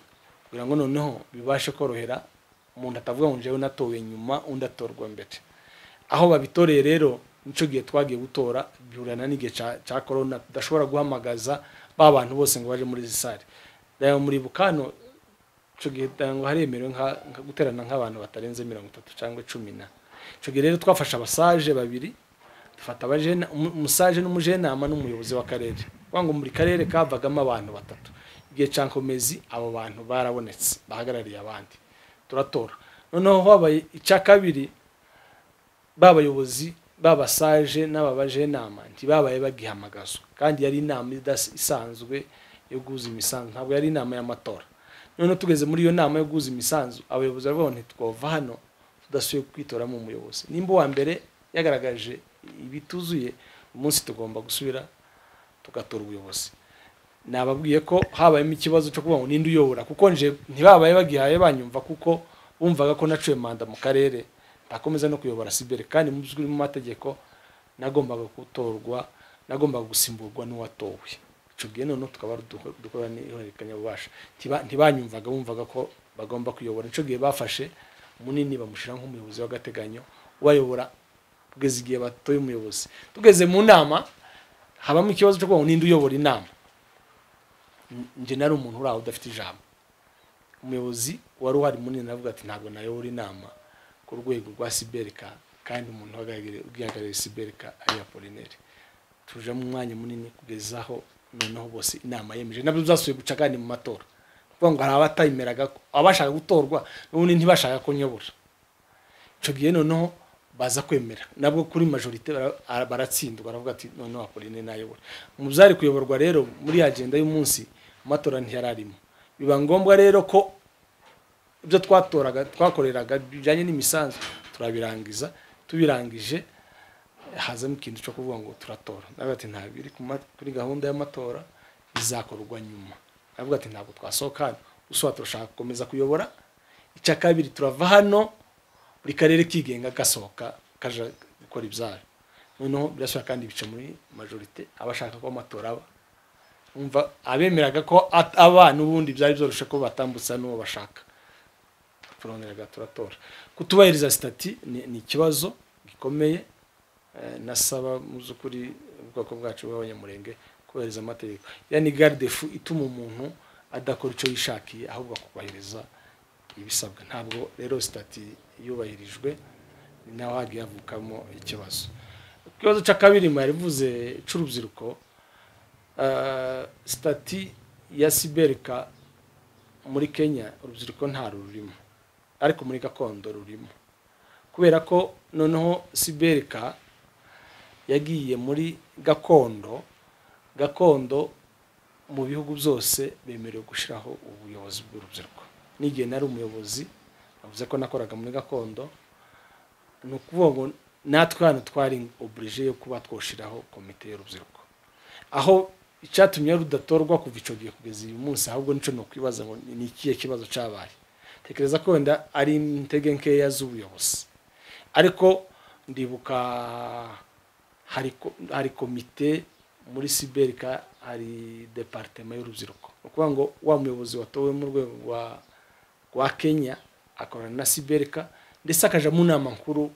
kugira ngo noneho bibashe korohera umuntu atavuga ngo njyewe natowe nyuma undi atorwa mbere aho babitoreye rero nicyo gihe twagiye gutora bihurana n'igihe cya- cya korona tudashobora guhamagaza ba bantu bose ngo baje muri izi sare reba muri bukano icyo gihe ndagira ngo haremerewe nka- nka- guterana nk'abantu batarenze mirongo itatu cyangwa cumi na icyo gihe rero twafashe abasaje babiri dufata abajena- umu- umusaje n'umujenama n'umuyobozi w'akarere kuvuga ngo buri karere kavagamo abantu batatu igihe cya nkomezi abo bantu barabonetse bahagarariye abandi turatora noneho habaye icya kabiri babayobozi babasaje n'ababaje inama ntibabaye bagihamagazwa kandi yari inama idasi- isanzwe yo guhuza imisanzu ntabwo yari inama y'amatora noneho tugeze muri iyo nama yo guhuza imisanzu abayobozi baravuga ngo ntitwova hano tudasubiye kwitoramo umuyobozi nimba uwa mbere yagaragaje ibituzuye umunsi tugomba gusubira tugatora ubuyobozi nababwiye ko habayemo ikibazo cyo kuvuga ngo ninde uyobora kuko nje ntibabaye bagihaye banyumva kuko bumvaga ko nacuye manda mu karere ndakomeza no kuyobora sibere kandi mu by'ukuri mu mategeko nagombaga gutorwa nagombaga gusimburwa n'uwatowe icyo gihe noneho tukaba duko- dukora n'ihererekanyabubasha Ntiba- ntibanyumvaga bumvaga ko bagomba kuyobora icyo gihe bafashe munini bamushyira nk'umuyobozi w'agateganyo ubayobora kugeza igihe batoye umuyobozi tugeze mu nama habamo ikibazo cyo kuvuga ngo ninde uyobora inama njye nari umuntu uri aho udafite ijambo umuyobozi wari uhari munini aravuga ati ntabwo nayobora inama ku rwego rwa siberika kandi umuntu uhagarariye- ugihagarariye siberika ari apolineri tujemo umwanya munini kugeza aho noneho bose inama yemeje nabyo byasubiye guca kandi mu matora kuvuga ngo hari abatayimeraga ko- abashaka gutorwa n'ubundi ntibashaka ko nyobora icyo gihe noneho baza kwemera nabwo kuri majorite bara- ara- baratsindwa baravuga ati noneho apoline nayobora mu byari kuyoborwa rero muri ya agenda y'umunsi amatora ntiyararimo biba ngombwa rero ko ibyo twatoraga twakoreraga bijyanye n'imisanzu turabirangiza tubirangije hazamo ikintu cyo kuvuga ngo turatora nawe ati ntabwo biri ku ma- kuri gahunda y'amatora bizakorwa nyuma aravuga ati ntabwo twasohoka hano usohoka turashaka gukomeza kuyobora icya kabiri turava hano buri karere kigenga gasohoka kaja gukora ibyayo noneho birashoboka kandi bica muri majorite abashaka ko amatora aba umva abemeraga ko at- aba n'ubundi byari byoroshye ko batambutsa n'uwo bashaka turongeraga turatora kutubahiriza sitati ni ni ikibazo gikomeye eh, nasaba mu by'ukuri ubwoko bwacu bw'abanyamurenge kubahiriza amategeko yani garde fu ituma umuntu adakora icyo yishakiye ahubwo akubahiriza ibisabwa ntabwo rero sitati yubahirijwe ni naho hagiye havukamo ikibazo ikibazo cya kabiri mwarivuze cy'urubyiruko eh, sitati ya siberika muri kenya urubyiruko nta rurimo ariko muri gakondo rurimo kubera ko noneho siberika yagiye muri gakondo gakondo mu bihugu byose bemerewe gushyiraho ubuyobozi bw'urubyiruko n'igihe nari umuyobozi navuze ko nakoraga muri gakondo ni ukuvuga ngo natwe hano twari oburije yo kuba twoshyiraho komite y'urubyiruko aho icyatumye rudatorwa kuva icyo gihe kugeza uyu munsi ahubwo nicyo ni ukwibaza ngo ni ikihe kibazo cyabaye tekereza ko wenda ari intege nkeya z'ubuyobozi ariko ndibuka hari ko- hari komite muri siberika hari departema y'urubyiruko ni ukuvuga ngo wa muyobozi watowe mu rwego rwa rwa kenya akorana na siberika ndetse akaja mu nama nkuru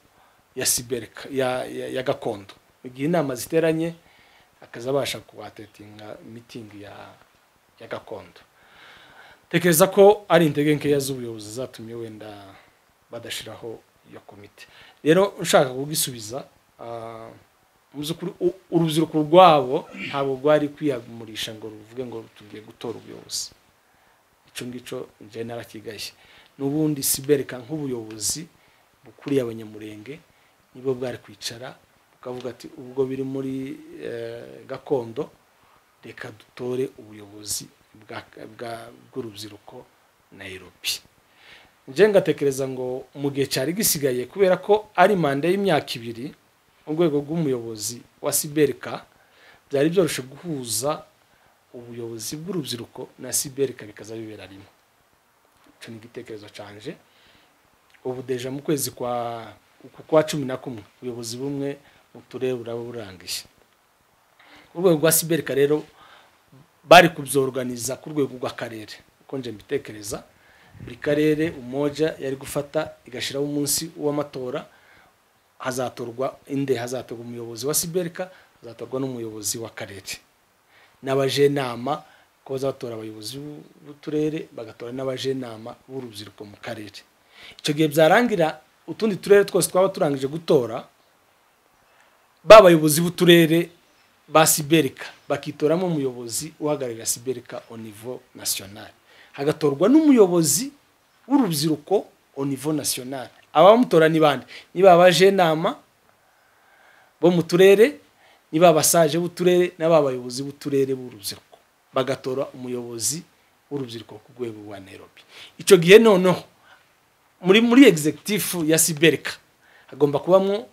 ya siberika ya, ya, ya gakondo mu gihe inama ziteranye akaza abasha kuhatetinga mitingi ya, ya gakondo tekereza ko ari intege nkeya z'ubuyobozi zatumye wenda badashyiraho iyo komite rero ushaka kugisubiza ah, mu by'ukuri u- urubyiruko rwabo ntabwo rwari kwihamurisha ngo ruvuge ngo tugiye gutora ubuyobozi icyo ngicyo njye narakigaye n'ubundi sibereka nk'ubuyobozi bukuriye abanyamurenge nibwo bwari kwicara bukavuga ati ubwo biri muri eh, gakondo reka dutore ubuyobozi bwa- bwa- bw'urubyiruko nairobi njye ngatekereza ngo mu gihe cyari gisigaye kubera ko ari manda y'imyaka ibiri mu rwego rw'umuyobozi wa siberika byari byoroshye guhuza ubuyobozi bw'urubyiruko na siberika bikaza bibera rimwe icyo ni igitekerezo cyanje ubu deja mu kwezi kwa uku kwa cumi na kumwe ubuyobozi bumwe mu turere buraba burangiye urwego rwa siberika rero bari kubyorganiza ku rwego rw'akarere uko nje mbitekereza buri karere umoja yari gufata igashyiraho umunsi w'amatora hazatorwa inde hazatorwa umuyobozi wa siberika hazatorwa n'umuyobozi w'akarere n'abajenama ko bazatora abayobozi b'u- b'uturere bagatora n'abajenama b'urubyiruko mu karere icyo gihe byarangira utundi turere twose twaba turangije gutora ba bayobozi b'uturere ba siberika bakitoramo umuyobozi uhagararira siberika au niveau national hagatorwa n'umuyobozi w'urubyiruko au niveau national abamutora ni bande niba abajenama bo mu turere niba abasaje b'uturere n'aba bayobozi b'uturere b'urubyiruko bagatora umuyobozi w'urubyiruko ku rwego rwa nairobi icyo gihe noneho muri muri executive ya siberika hagomba kubamo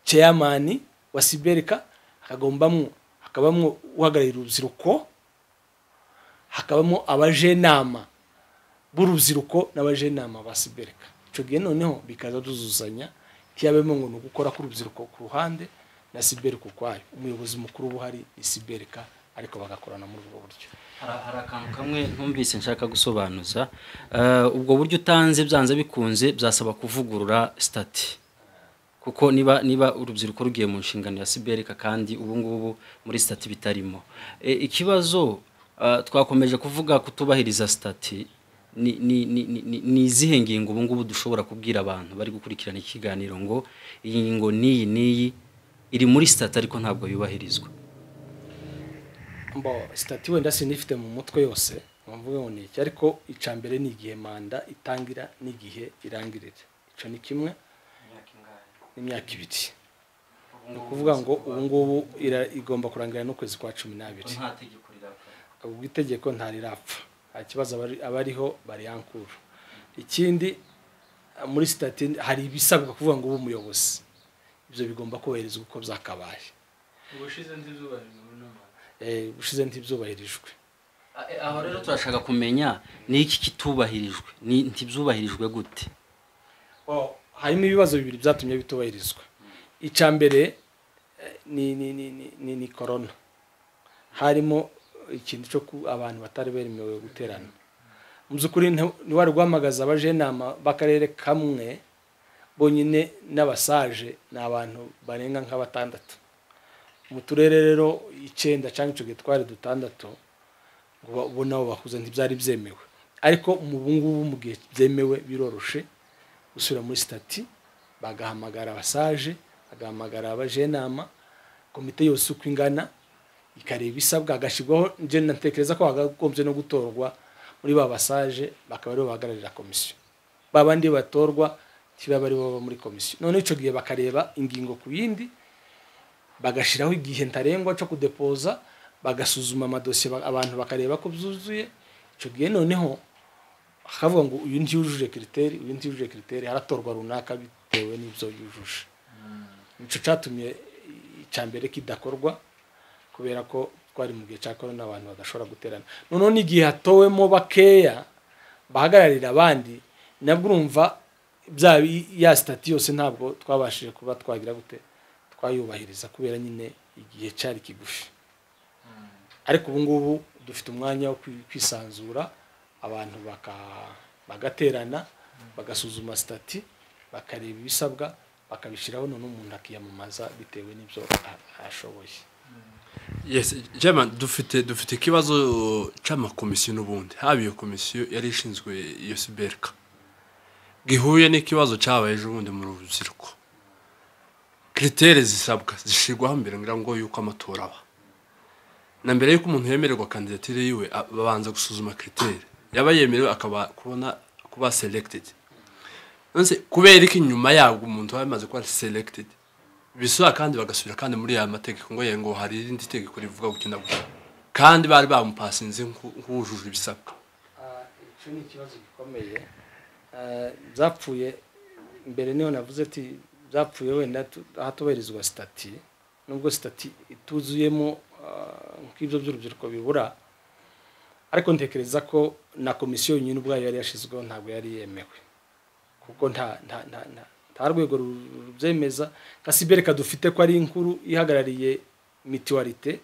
chairman wa siberika hakagombamo hakabamo uhagararira urubyiruko hakabamo abajenama b'urubyiruko n'abajenama ba siberika icyo gihe noneho bikaza duzuzanya ntiyabemo ngo ni ugukora k'urubyiruko ku ruhande na siberika ukwayo umuyobozi mukuru uba uhari ni siberika ariko bagakorana muri ubwo buryo Hari hari akantu kamwe ntumvise nshaka gusobanuza Eh, ubwo buryo utanze byanze bikunze byasaba kuvugurura sitati kuko niba niba urubyiruko rugiye mu nshingano ya siberika kandi ubu ngubu muri sitati bitarimo Eh, ikibazo eh, twakomeje kuvuga kutubahiriza sitati ni- ni- ni ni- ni- ni izihe ngingo ubu ngubu dushobora kubwira abantu bari gukurikirana ikiganiro ngo iyi ngingo n'iyi n'iyi iri muri sitati ariko ntabwo yubahirizwa mbo sitati wenda sinifite mu mutwe yose mvuga ngo ni iki ariko icya mbere ni igihe manda itangira n'igihe irangirira icyo ni kimwe n'imyaka ibiri ni ukuvuga ngo ubu ngubu ira- igomba kurangira n'ukwezi kwa cumi n'abiri ubwo itegeko ntarirapfa nta kibazo abari- abariho bariyankura ikindi muri sitati hari ibisabwa kuvuga ngo ube umuyobozi ibyo bigomba kubahirizwa uko byakabaye ubushize nzi izuba rivuye n'amara ushize ntibyubahirijwe aho rero turashaka kumenya ni iki kitubahirijwe ni ntibyubahirijwe gute Oh, harimo ibibazo bibiri byatumye bitubahirizwa icya mbere eh, ni ni ni ni- ni ni corona harimo ikintu cyo ku abantu batari bemerewe guterana mu by'ukuri nta- ntiwari guhamagaza abajenama b'akarere kamwe bonyine n'abasaje ni abantu barenga nka batandatu mu turere rero icyenda cyangwa icyo gihe twari dutandatu ngo ba- bo nabo bakuze ntibyari byemewe ariko mu bungubu mu gihe byemewe biroroshe gusubira muri sitati bagahamagara abasaje bagahamagara abajenama komite yose uko ingana ikareba ibisabwa hagashyirwaho njye natekereza ko hagagombye no gutorwa muri ba basaje bakaba aribo bahagararira komisiyo ba bandi batorwa kibaba aribo baba muri komisiyo none icyo gihe bakareba ingingo ku yindi bagashyiraho igihe ntarengwa cyo kudepoza bagasuzuma amadosiye ba- abantu bakareba ko byuzuye icyo gihe noneho hakavuga ngo uyu ntiyujuje kiriteri uyu ntiyujuje kiriteri haratorwa runaka bitewe n'ibyo yujuje nicyo cyatumye icya mbere kidakorwa kubera ko twari mu gihe cya korona abantu badashobora guterana noneho n'igihe hatowemo bakeya bahagararira abandi nabwo urumva bya ya sitati yose ntabwo twabashije kuba twagira gute twayubahiriza kubera nyine igihe cyari kigufi ariko ubu ngubu dufite umwanya wo kwi- kwisanzura abantu baka- bagaterana bagasuzuma sitati bakareba ibisabwa bakabishyiraho none umuntu akiyamamaza bitewe n'ibyo a- ashoboye yes jema dufite dufite ikibazo cy'amakomisiyo n'ubundi haba iyo komisiyo yari ishinzwe iyo siberika gihuye n'ikibazo cyabaye ejo bundi mu rubyiruko kiriteri zisabwa zishyirwaho mbere ngira ngo yuko amatora aba na mbere y'uko umuntu yemererwa kandidatire yiwe a- babanza gusuzuma kiriteri yaba yemerewe akaba kubona kuba selected nonse kubera ko inyuma yabwo umuntu aba yamaze kuba selected bisura kandi bagasubira kandi muri ya mategeko ngo ye ngo hari irindi tegeko rivuga gutya na gutya kandi bari bamupasinze nk'u- nk'uwujuje ibisabwa icyo ni ikibazo gikomeye Ah, byapfuye mbere niho navuze ati byapfuye wenda tu- ahatubahirizwa sitati nubwo sitati ituzuyemo ah, nk'ibyo by'urubyiruko bibura ariko ntekereza ko na komisiyo yonyine ubwayo yari yashyizweho ntabwo yari yemewe kuko nta nta nta nta nta rwego ru- rubyemeza nka sibereka dufite ko ari inkuru ihagarariye mituwarite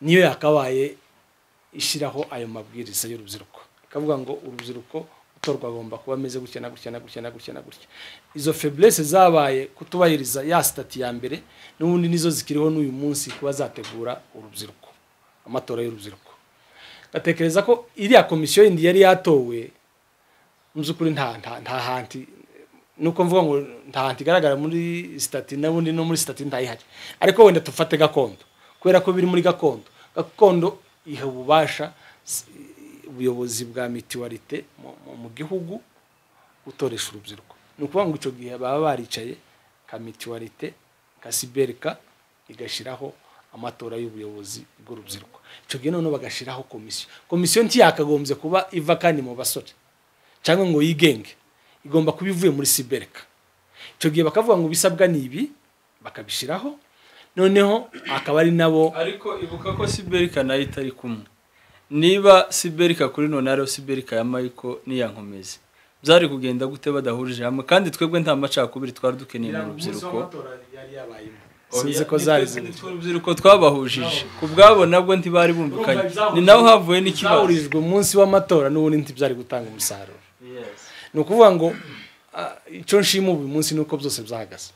niyo yakabaye ishyiraho ayo mabwiriza y'urubyiruko ikavuga ngo urubyiruko utorwa agomba kuba ameze gutya na gutya na gutya na gutya na gutya izo feblese zabaye kutubahiriza ya sitati ya mbere n'ubundi nizo zikiriho n'uyu munsi kuba zategura urubyiruko amatora y'urubyiruko batekereza ko iriya komisiyo yindi yari yatowe mu by'ukuri nta nta nta hanti nuko mvuga ngo nta hanti igaragara muri sitati n'ubundi no muri sitati ntayihari ariko wenda tufate gakondo kubera ko biri muri gakondo gakondo iha ububasha s- ubuyobozi bwa mituwarite mu- mu- mu gihugu gutoresha urubyiruko ni ukuvuga ngo icyo gihe baba baricaye ka mituwarite ka siberika igashyiraho amatora y'ubuyobozi bw'urubyiruko icyo gihe noneho bagashyiraho komisiyo komisiyo ntiyakagombye kuba iva kandi mu basore cyangwa ngo yigenge igomba kuba ivuye muri sibereka icyo gihe bakavuga ngo ibisabwa ni ibi bakabishyiraho noneho akaba ari nabo ariko ibuka ko siberika nayo itari kumwe niba siberika kuri none ariyo siberika ya mayiko n'iyankomezi byari kugenda gute badahurije hamwe kandi twebwe nta macakubiri twari dukeneye mu rubyiruko sinzi ko zari zimwe Nitwe urubyiruko twabahujije ku bwabo nabwo ntibari bumvikanye ni naho havuye n'ikibazo zahurijwe umunsi w'amatora n'ubundi ntibyari gutanga umusaruro ni ukuvuga ngo ah, icyo nshima ubu munsi ni uko byose byahagaze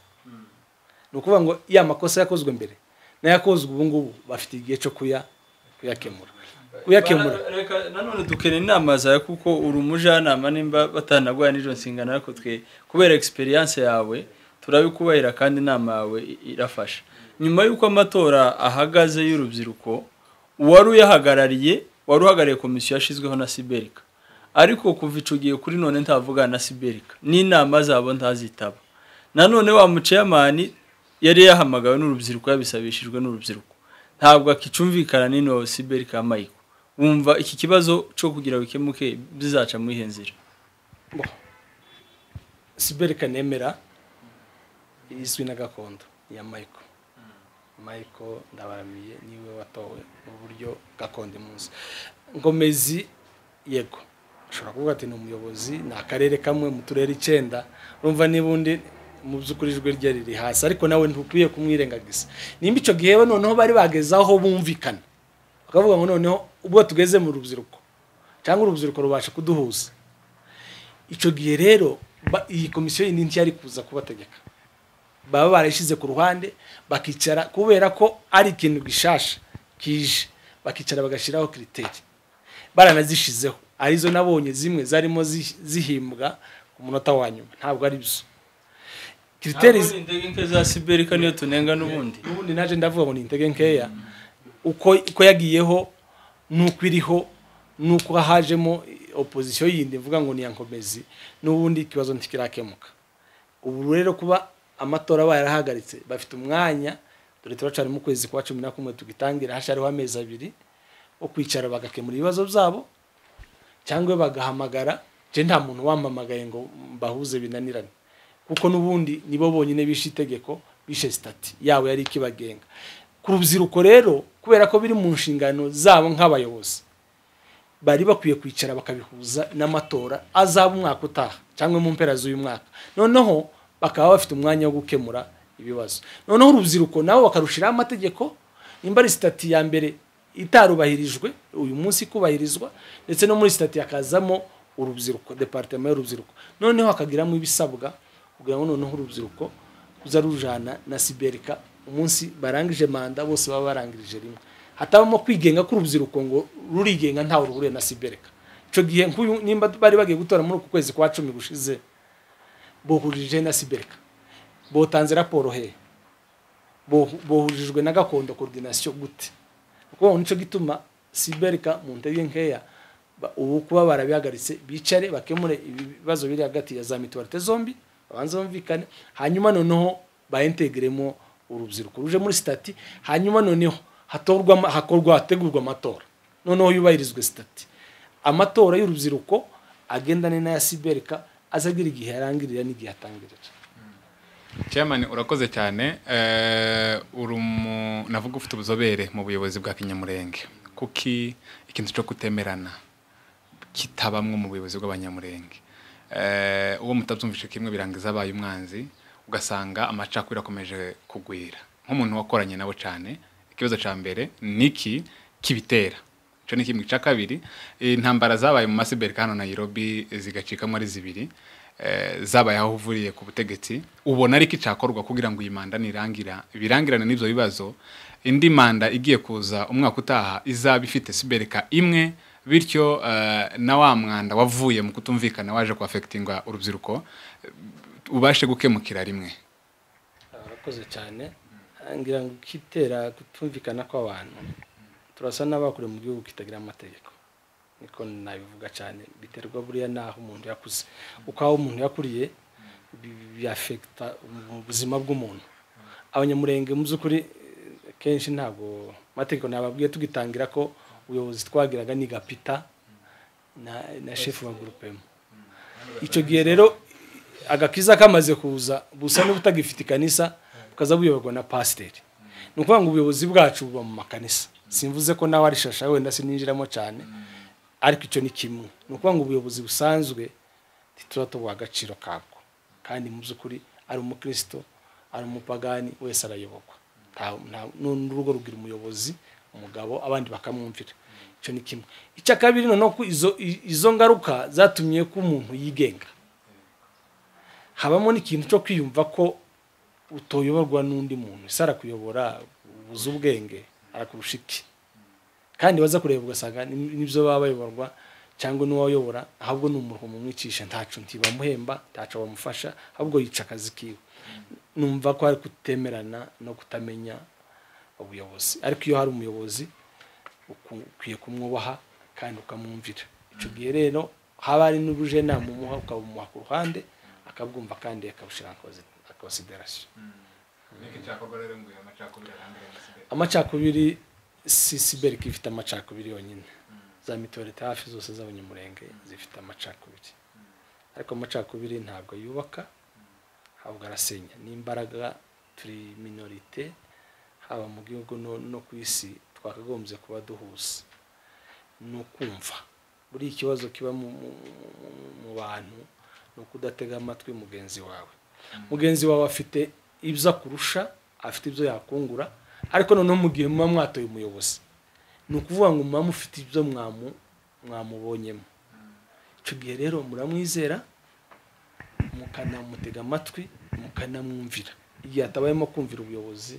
ni ukuvuga ngo ya makosa yakozwe mbere n'ayakozwe ubu ngubu bafite igihe cyo kuya kuyakemura kuyakemura Bara- reka nanone dukeneye inama zawe kuko uri umujyanama nimba batanagwaya n'izo nshingano ariko twe kubera experience yawe turabikubahira kandi inama yawe i- irafasha nyuma y'uko amatora ahagaze y'urubyiruko uwari uyahagarariye wari uhagarariye komisiyo yashyizweho na siberika ariko kuva ico gihe kuri none ntavugana na siberika n'inama zabo ntazitaba nanone wa muceyamani yari yahamagawe n'urubyiruko yabisabishijwe n'urubyiruko ntabwo akicumvikana n'ino siberika ya mayiko wumva iki kibazo cyo kugira bikemuke bizaca muri iyo nzira siberika siberika nemera izwi na gakondo ya mayiko michael ndabaramiye niwe watowe mu buryo gakondo imunsi ngomezi yego ashobora kuvuga ati ni umuyobozi ni akarere kamwe mu turere icyenda urumva n'ubundi mu by'ukuri ijwi rye riri hasi ariko nawe ntukwiye kumwirengagiza nimba icyo gihe we noneho bari bageze aho bumvikana bakavuga ngo noneho ubwo tugeze mu rubyiruko cyangwa urubyiruko rubasha kuduhuza icyo gihe rero ba- iyi komisiyo yindi nshya yari kuza kubategeka baba barayishyize ku ruhande bakicara kubera ko ari ikintu gishasha kije bakicara bagashyiraho kiriteri baranazishyizeho arizo nabonye zimwe zarimo zi- zihimbwa ku munota wa nyuma ntabwo ari byo kiriteri ntabwo ni indege nke za siberika niyo tunenga n'ubundi ubundi naje ndavuga ngo ni intege nkeya uko uko yagiyeho nuko iriho nuko hajemo opozisiyo yindi mvuga ngo ni iya nkomezi n'ubundi ikibazo ntikirakemuka ubu rero kuba amatora barahagaritse bafite umwanya dore turacari mu kwezi kwa cumi na kumwe tugitangira hashariho amezi abiri wo kwicara bagakemura ibibazo byabo cyangwa bagahamagara je nta muntu wampamagaye ngo mbahuze binanirane kuko n'ubundi nibo bonyine bishe itegeko bishe sitati yabo yari ikibagenga ku rubyiruko rero kubera ko biri mu nshingano zabo nk'abayobozi bari bakwiye kwicara bakabihuza n'amatora azaba umwaka utaha cyangwa mu mpera z'uyu mwaka noneho bakaba bafite umwanya wo gukemura ibibazo noneho urubyiruko nabo bakarushiraho amategeko nimba ari sitati ya mbere itarubahirijwe uyu munsi ikubahirizwa ndetse no muri sitati hakazamo urubyiruko departema y'urubyiruko noneho hakagiramo ibisabwa kugira ngo noneho urubyiruko ruza rujana na siberika umunsi barangije manda bose baba barangirije rimwe hatabamo kwigenga k'urubyiruko ngo rurigenga ntawe ruhuriye na sibereka icyo gihe nk'uyu nimba bari bagiye gutora muri uku kwezi kwa cumi gushize bohurije na sibereka botanze raporo hehe Bo- bohurijwe na gakondo coordination gute kuko nico gituma siberika mu ntege nkeya ba- ubu kuba barabihagaritse bicare bakemure ibibazo biri hagati ya za mituwarite zombi babanze bumvikane hanyuma noneho baintegremo urubyiruko ruje muri sitati hanyuma noneho hatorwa ama- hakorwa hategurwa amatora noneho yubahirizwe sitati amatora y'urubyiruko agendane n'aya siberika azagira igihe yarangirira n'igihe atangirira chairman urakoze cyane Eh, uri umu- navuga ufite ubuzobere mu buyobozi bwa kinyamurenge kuki ikintu cyo kutemerana kitabamwe mu buyobozi bw'abanyamurenge Eh, uwo mutabyumvishe kimwe birangiza abaye umwanzi ugasanga amacakubiri akomeje kugwira nk'umuntu wakoranye nabo cyane ikibazo cya mbere ni iki kibitera icyo ni kimwe icya kabiri intambara zabaye mu masiberika hano nayirobi zigacikamo ari zibiri eh, zabaye aho uvuriye ku butegetsi ubona ariko icyakorwa kugira ngo iyi manda nirangira birangirane n'ibyo bibazo indi manda igiye kuza umwaka utaha izaba ifite sibereka imwe bityo eh, na wa mwanda wavuye mu kutumvikana waje kuafekitinga urubyiruko eh, ubashe gukemukira rimwe urakoze cyane ngira ngo kitera kutumvikana kw'abantu turasa n'abakure mu gihugu kitagira amategeko niko nabivuga cyane biterwa buriya n'aho umuntu yakuze uko aho umuntu yakuriye bi- byafekita mu buzima bw'umuntu abanyamurenge mu by'ukuri eh, kenshi ntabwo amategeko nababwiye tugitangira ko ubuyobozi twagiraga ni gapita na, na shefu wa gurupemu icyo gihe rero agakiza kamaze kuza busa n'ubutagifite ikanisa bukaza buyoborwa na pasiteri ni ukuvuga ngo ubuyobozi bwacu buba mu makanisa simvuze ko nawe ari shasha wenda sininjiramo cyane ariko icyo ni kimwe ni ukuvuga ngo ubuyobozi busanzwe ntituba tubuha agaciro kabwo kandi mu by'ukuri ari umukristo ari umupagani wese arayobokwa Nta- nta- n'urugo rugira umuyobozi umugabo abandi bakamwumvira icyo ni kimwe icya kabiri noneho ko izo izo ngaruka zatumye ko umuntu yigenga habamo n'ikintu cyo kwiyumva ko utoyoborwa n'undi muntu ese arakuyobora ubuze ubwenge arakurusha iki kandi baza kureba ugasanga ni- nibyo baba bayoborwa cyangwa n'uwayobora ahubwo ni umuruho mumwicisha ntacu ntibamuhemba ntacu bamufasha ahubwo yica akazi kiwe numva ko hari kutemerana no kutamenya ubuyobozi ariko iyo hari umuyobozi uku- ukwiye kumwubaha kandi ukamwumvira icyo gihe rero haba hari n'ubuje inama umuha ukabumuha ku ruhande akabwumva kandi akabushyira muri konsiderasiyo amacakubiri si siberika ifite amacakubiri yonyine za mituwarite hafi zose z'abanyamurenge zifite amacakubiri ariko amacakubiri ntabwo yubaka ahubwo arasenya n'imbaraga turi minorite haba mu gihugu no- no ku isi twakagombye kuba duhuza ni ukumva buriya ikibazo kiba mu- mu- mu- mu bantu ni ukudatega amatwi mugenzi wawe mugenzi wawe afite ibyo akurusha afite ibyo yakungura ariko noneho mu gihe muba mwatoye umuyobozi ni ukuvuga ngo muba mufite ibyo mwamu mwamubonyemo icyo gihe rero muramwizera mukanamutega amatwi mukanamwumvira igihe atabayemo kumvira ubuyobozi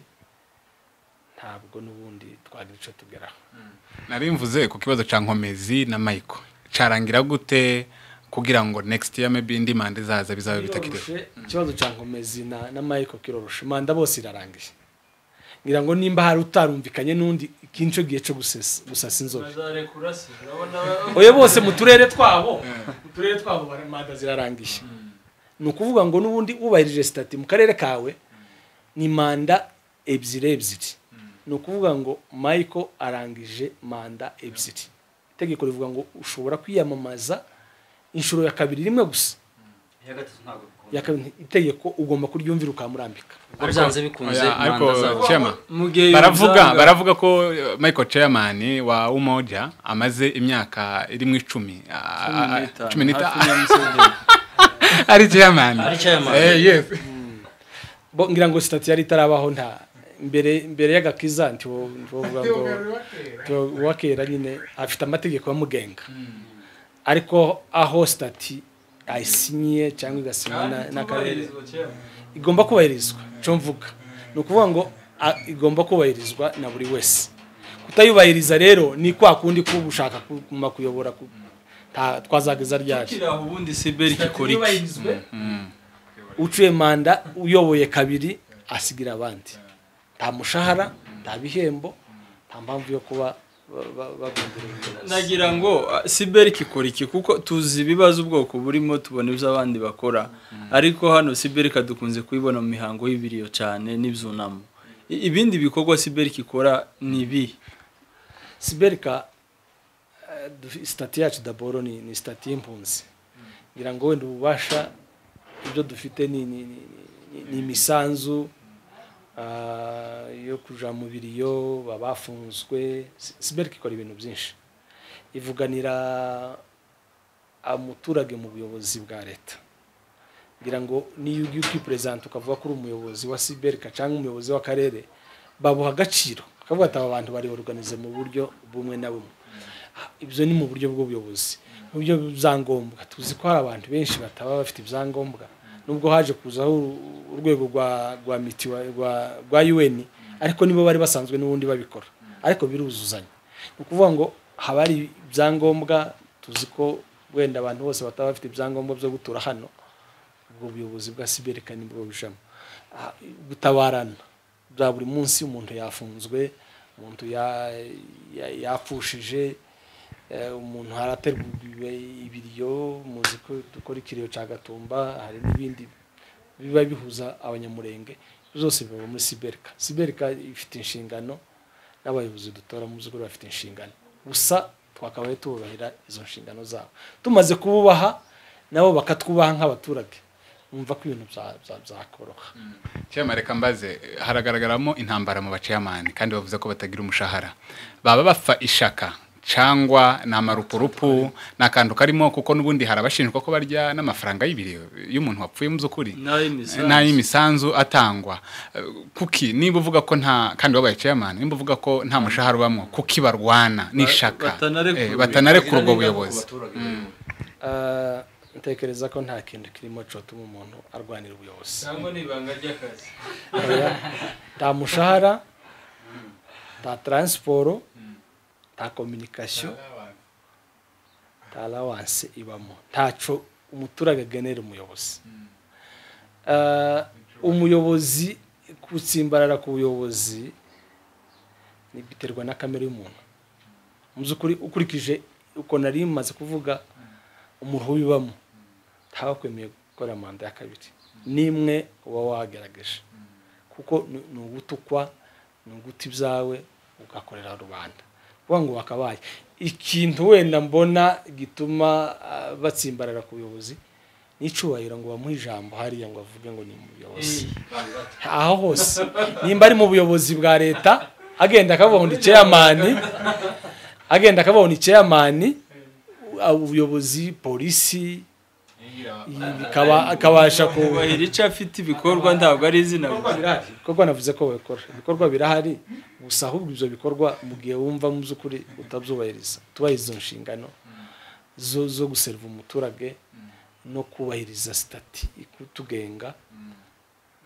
ntabwo n'ubundi twagira icyo tugeraho nari mvuze ku kibazo cya nkomezi na mayiko cyarangira gute kugira ngo next year maybe indi manda izaza bizabe bitakiriho Kiroroshe, ikibazo cya nkomezi na na mayiko kiroroshe manda bose irarangiye ngira ngo nimba hari utarumvikanye n'undi ikinco gihe cyo gusesa- gusasa inzobe bazarekura se urabona oya bose mu turere twabo mu turere twabo bara- manda zirarangiye ni ukuvuga ngo n'ubundi wubahirije sitati mu karere kawe ni manda ebyiri ebyiri ni ukuvuga ngo mayiko arangije manda ebyiri itegeko rivuga ngo ushobora kwiyamamaza inshuro ya kabiri rimwe gusa iya gatatu ntabwo bikunda ya kabiri itegeko ugomba kuryumvira ukamurambika Ubwo byanze bikunze Oya, ariko manda zabo Chema, mu gihe baravuga yumvanga- baravuga ko eh, michael chairman wa umoja amaze imyaka iri mu icumi ah, ah, ah, cumi hafi n'itanu ya Museveni. ari chairman Ari chairman. Eh, yes. bo ngira ngo sitati yari itarabaho nta mbere mbere y'agakiza ntiwovuga ngo ntiwo- uwakera nyine afite amategeko amugenga ariko aho sitati ayisinyiye cyangwa igasinywa na- n'akarere igomba kubahirizwa cyo mvuga ni ukuvuga ngo a- igomba kubahirizwa na buri wese kutayubahiriza rero ni kwa kundi kuba ushaka kuguma kuyobora ku- nta- twazageza ryacu Ukiri aho ubundi siberi kikora iki yubahirizwe ucuye manda uyoboye kabiri asigira abandi nta mushahara nta bihembo nta mpamvu yo kuba ba- ba- bagundiriwe ubuyobozi. nagira ngo ah, siberi kikora iki kuko tuzi ibibazo ubwoko burimo tubona ibyo abandi bakora ariko hano siberi kadukunze kuyibona mu mihango y'ibiriyo cyane n'ibyunamo I- ibindi bikorwa siberi kikora ni ibi siberika eh, dufi- sitati yacu daboro ni ni sitati y'impunzi ngira ngo wenda ububasha ibyo dufite ni ni- ni- ni- ni imisanzu ah, yo kuja mu biriyo babafunzwe Si- siberika ikora ibintu byinshi ivuganira umuturage mu buyobozi bwa leta ngira ngo niyo ugiye ukiperezanta ukavuga ko uri umuyobozi wa siberika cyangwa umuyobozi w'akarere babuha agaciro bakavuga ati aba bantu bari organize mu buryo bumwe na bumwe Ha, ibyo ni mu buryo bw'ubuyobozi mu buryo bw'ibyangombwa tuzi ko hari abantu benshi bataba bafite ibyangombwa nubwo haje kuzaho uru- urwego rwa rwa mitiwa rwa rwa UN ariko nibo bari basanzwe n'ubundi babikora ariko biruzuzanya ni ukuvuga ngo haba hari ibyangombwa tuzi ko wenda abantu bose bataba bafite ibyangombwa byo gutura hano ubwo buyobozi bwa siberika nibwo bujamo Ah, gutabarana bya buri munsi umuntu yafunzwe umuntu ya- ya- yapfushije eh, umuntu harategurwa ibiryo muzi ko dukora ikiriyo cya gatumba hari n'ibindi biba bihuza abanyamurenge zose biba muri siberika siberika ifite inshingano n'abayobozi dutora mu by'ukuri bafite inshingano gusa twakabaye tububahira izo nshingano zabo tumaze kububaha nabo bakatwubaha nk'abaturage bumva ko ibintu bya- bya- byakoroha Chema reka mbaze haragaragaramo intambara mu baceyamani kandi bavuze ko batagira umushahara baba bapfa ishaka cyangwa ni amarupurupu ni akantu karimo kuko n'ubundi hari abashinjwa ko barya n'amafaranga y'ibiriyo y'umuntu wapfuye mu by'ukuri n'ay'imisanzu. n'ay'imisanzu atangwa Eh, kuki niba uvuga ko nta kandi wabaye ceyamani niba uvuga ko nta mushahara ubamo kuki barwana n'ishaka batanarekurwa. Eh, batanarekurwa ubwo buyobozi Ah, ntekereza ko nta kintu kirimo cyotuma umuntu arwanira ubuyobozi cyangwa ni ibanga ry'akazi Oya, nta mushahara nta taransiporo nta kominikasiyo nta lawanse ibamo ntacyo umuturage agenera umuyobozi Ah, umuyobozi gutsimbarara ku buyobozi ni- biterwa na kamere y'umuntu mu by'ukuri ukurikije uko nari maze kuvuga umuntu ubibamo ntaba akwemeye gukora manda ya kabiri n'imwe uba wagerageje kuko ni ni ugutukwa ni uguta ibyawe ugakorera rubanda kuvuga ngo wakabaye ikintu wenda mbona gituma ah, batsimbarara ku buyobozi n'icubahiro ngo bamuhe ijambo hariya ngo avuge ngo ni umuyobozi aho hose nimba ari mu buyobozi bwa leta agenda akavuga ngo ni ceyamani agenda akavuga ngo ni ceyamani ubuyobozi polisi bikaba- akabasha ku kubahira icyo afite ibikorwa ntabwo ari izina gusa. birahari ibikorwa navuze ko babikora ibikorwa birahari gusa ahubwo ibyo bikorwa mu gihe wumva mu by'ukuri utabyubahiriza tubahiriza izo nshingano zo zo guseriva umuturage no kubahiriza sitati ikutugenga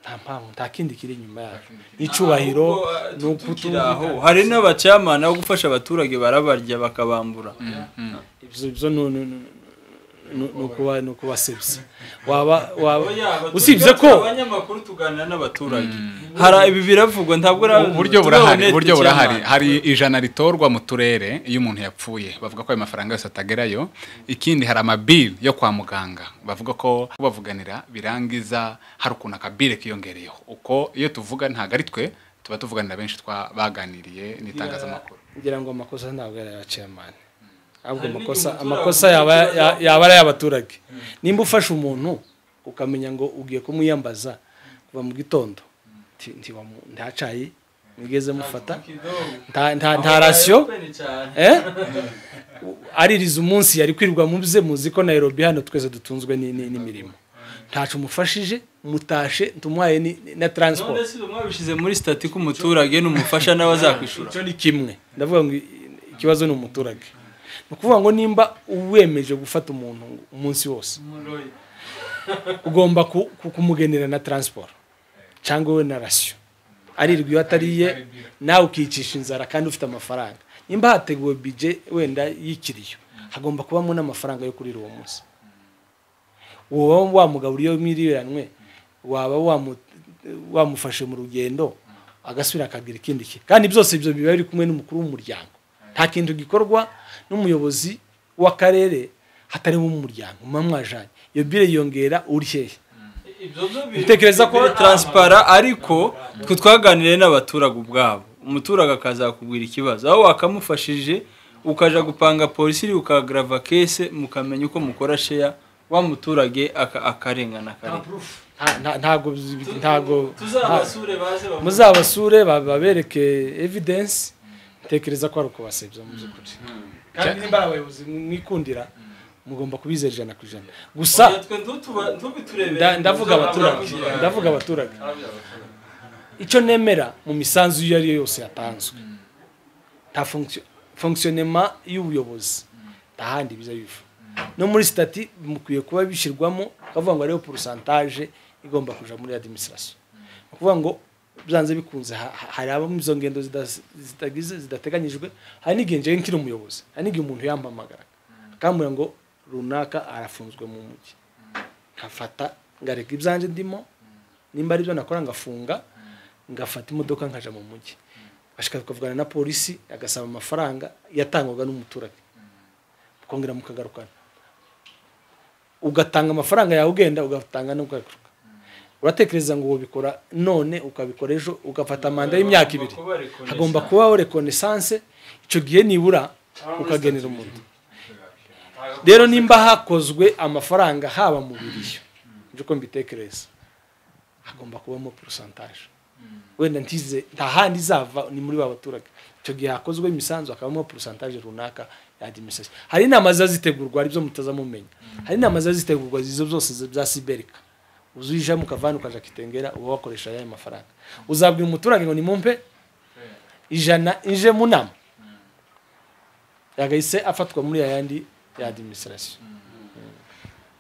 nta mpamvu nta kindi kiri inyuma yacu n'icubahiro Ahubwo, eh, ni tukiri ukutugira aho hari n'abacyamana bo gufasha abaturage barabarya bakabambura ibyo ibyo ni ni- ni- ni- ni ukuba ni ukubasebya waba waba Oya, abaturage usibye ko abanyamakuru tuganira n'abaturage hari ibi biravugwa ntabwo ari uburyo burahari turabonete uburyo burahari cyane. hari ijana ritorwa mu turere iyo umuntu yapfuye bavuga ko ayo mafaranga yose atagerayo ikindi hari amabili yo kwa muganga bavuga ko kubavuganira birangiza hari ukuntu akabile kiyongereyeho uko iyo tuvuga ntabwo ari twe tuba tuvuganira benshi twabaganiriye n'itangazamakuru ngira ngo amakosa ntabwo yari aya chairman ahubwo Hari amakosa n'igihe umuturage amakosa yaba ya- yaba ari ay'abaturage nimba ufashe umuntu ukamenya ngo ugiye kumwiyambaza kuva mu gitondo nti- nti wamu- nta cayi mwigeze mufata nta- nta nta rasiyo eh? aririza umunsi yari kwirirwa mu bye muzi ko Nairobi hano twese dutunzwe ni- ni- n'imirimo ntacu mufashije mutashe tumuhaye ni- ni- na transport none si mwabishyize muri sitati k'umuturage n'umufasha nawe azakwishura icyo ni kimwe ndavuga ngo ikibazo ni umuturage ni ukuvuga ngo nimba wemeje gufata umuntu umunsi wose ugomba ku- ku- kumugenera na transport cyangwa we na rasiyo arirwa iyo atariye nawe ukicisha inzara kandi ufite amafaranga nimba hateguwe bije wenda y'ikiriyo hagomba kubamo n'amafaranga yo kurira uwo munsi wowe wamugabura iyo miliyoni waba wamu- wamufashe mu rugendo agasubira akagira ikindi kintu kandi byose ibyo biba biri kumwe n'umukuru w'umuryango nta kintu gikorwa n'umuyobozi w'akarere hatariho umuryango muba mwajanye iyo bire yongera uri hehe Ntekereza ko- taransipara ariko twe twaganiriye n'abaturage ubwabo umuturage akazakubwira ikibazo aho wakamufashije ukaja gupanga polisi ukagrava kese mukamenya uko mukora sheya wa muturage aka- akarengana akarengana Nta- nta- ntago bizi- ntago nta- baze muzabasure babereke evidensi ntekereza ko ari ukubasebya mu by'ukuri kandi nimba ari abayobozi mwikundira mugomba kubizera ijana ku ijana gusa Nda- ndavuga abaturage ndavuga abaturage icyo nemera mu misanzu iyo ari yo yose yatanzwe nta fonction- fonctionnement y'ubuyobozi nta handi biza biva no muri sitati mukwiye kuba bishyirwamo bavuga ngo ariyo porosantaje igomba kuja muri administration Ni ukuvuga ngo byanze bikunze ha- ha- hari abamo izo ngendo zida- zitagize zidateganyijwe hari n'igihe njyewe nkiri umuyobozi hari n'igihe umuntu yampamagaraga akambwira ngo runaka arafunzwe mu mujyi nkafata ngareka ibyanjye ndimo nimba aribyo nakora ngafunga ngafata imodoka nkaja mu mujyi bashaka tukavugana na polisi agasaba amafaranga yatangwaga n'umuturage mukongera mukagarukana ugatanga amafaranga yawe ugenda ugatanga n'ukagaruka uratekereza ngo ubikora none ukabikora ejo ugafata manda y'imyaka ibiri hagomba kubaho rekonesanse icyo gihe nibura ukagenera umuntu rero nimba hakozwe amafaranga haba mu biriyo nibyo uko mbitekereza hagomba kubamo porosantaje wenda ntize nta handi izava ni muri ba baturage icyo gihe hakozwe imisanzu hakabamo porosantaje runaka ya adimisasiyo hari inama ziba zitegurwa aribyo mutaza mumenya hari inama ziba zitegurwa izo zose zi- za siberika uzijamo ukavana ukaja kitengera uba wakoresha ya mafaranga uzabwira umuturage ngo nimumpe ijana inje mu nama yagahise afatwa muri yayandi ya adimisirasiyo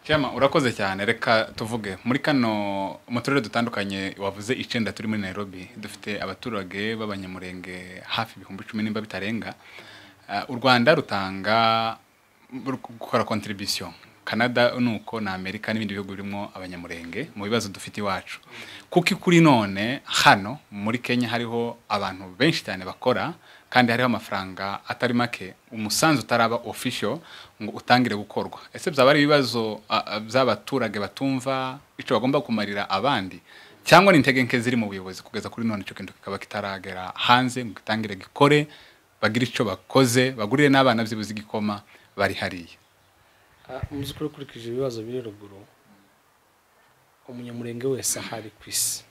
Cyama urakoze cyane reka tuvuge muri kano mu turere dutandukanye wavuze icenda turi muri Nairobi dufite abaturage b'abanyamurenge hafi ibihumbi cumi nimba bitarenga Ah, u Rwanda rutanga ruri gukora contribution Canada nuko na Amerika n'ibindi bihugu birimo abanyamurenge mu bibazo dufite iwacu kuko kuri none hano muri Kenya hariho abantu benshi cyane bakora kandi hariho amafaranga atari make umusanzu utaraba official ngo utangire gukorwa ese byaba ari ibibazo a- a- by'abaturage batumva icyo bagomba kumarira abandi cyangwa ni intege nke ziri mu buyobozi kugeza kuri none icyo kintu kikaba kitaragera hanze ngo gitangire gikore bagire icyo bakoze bagurire n'abana byibuze igikoma bari hariya muzi ko ukurikije ibibazo biri ruguru umunyamurenge wese aho ari ku isi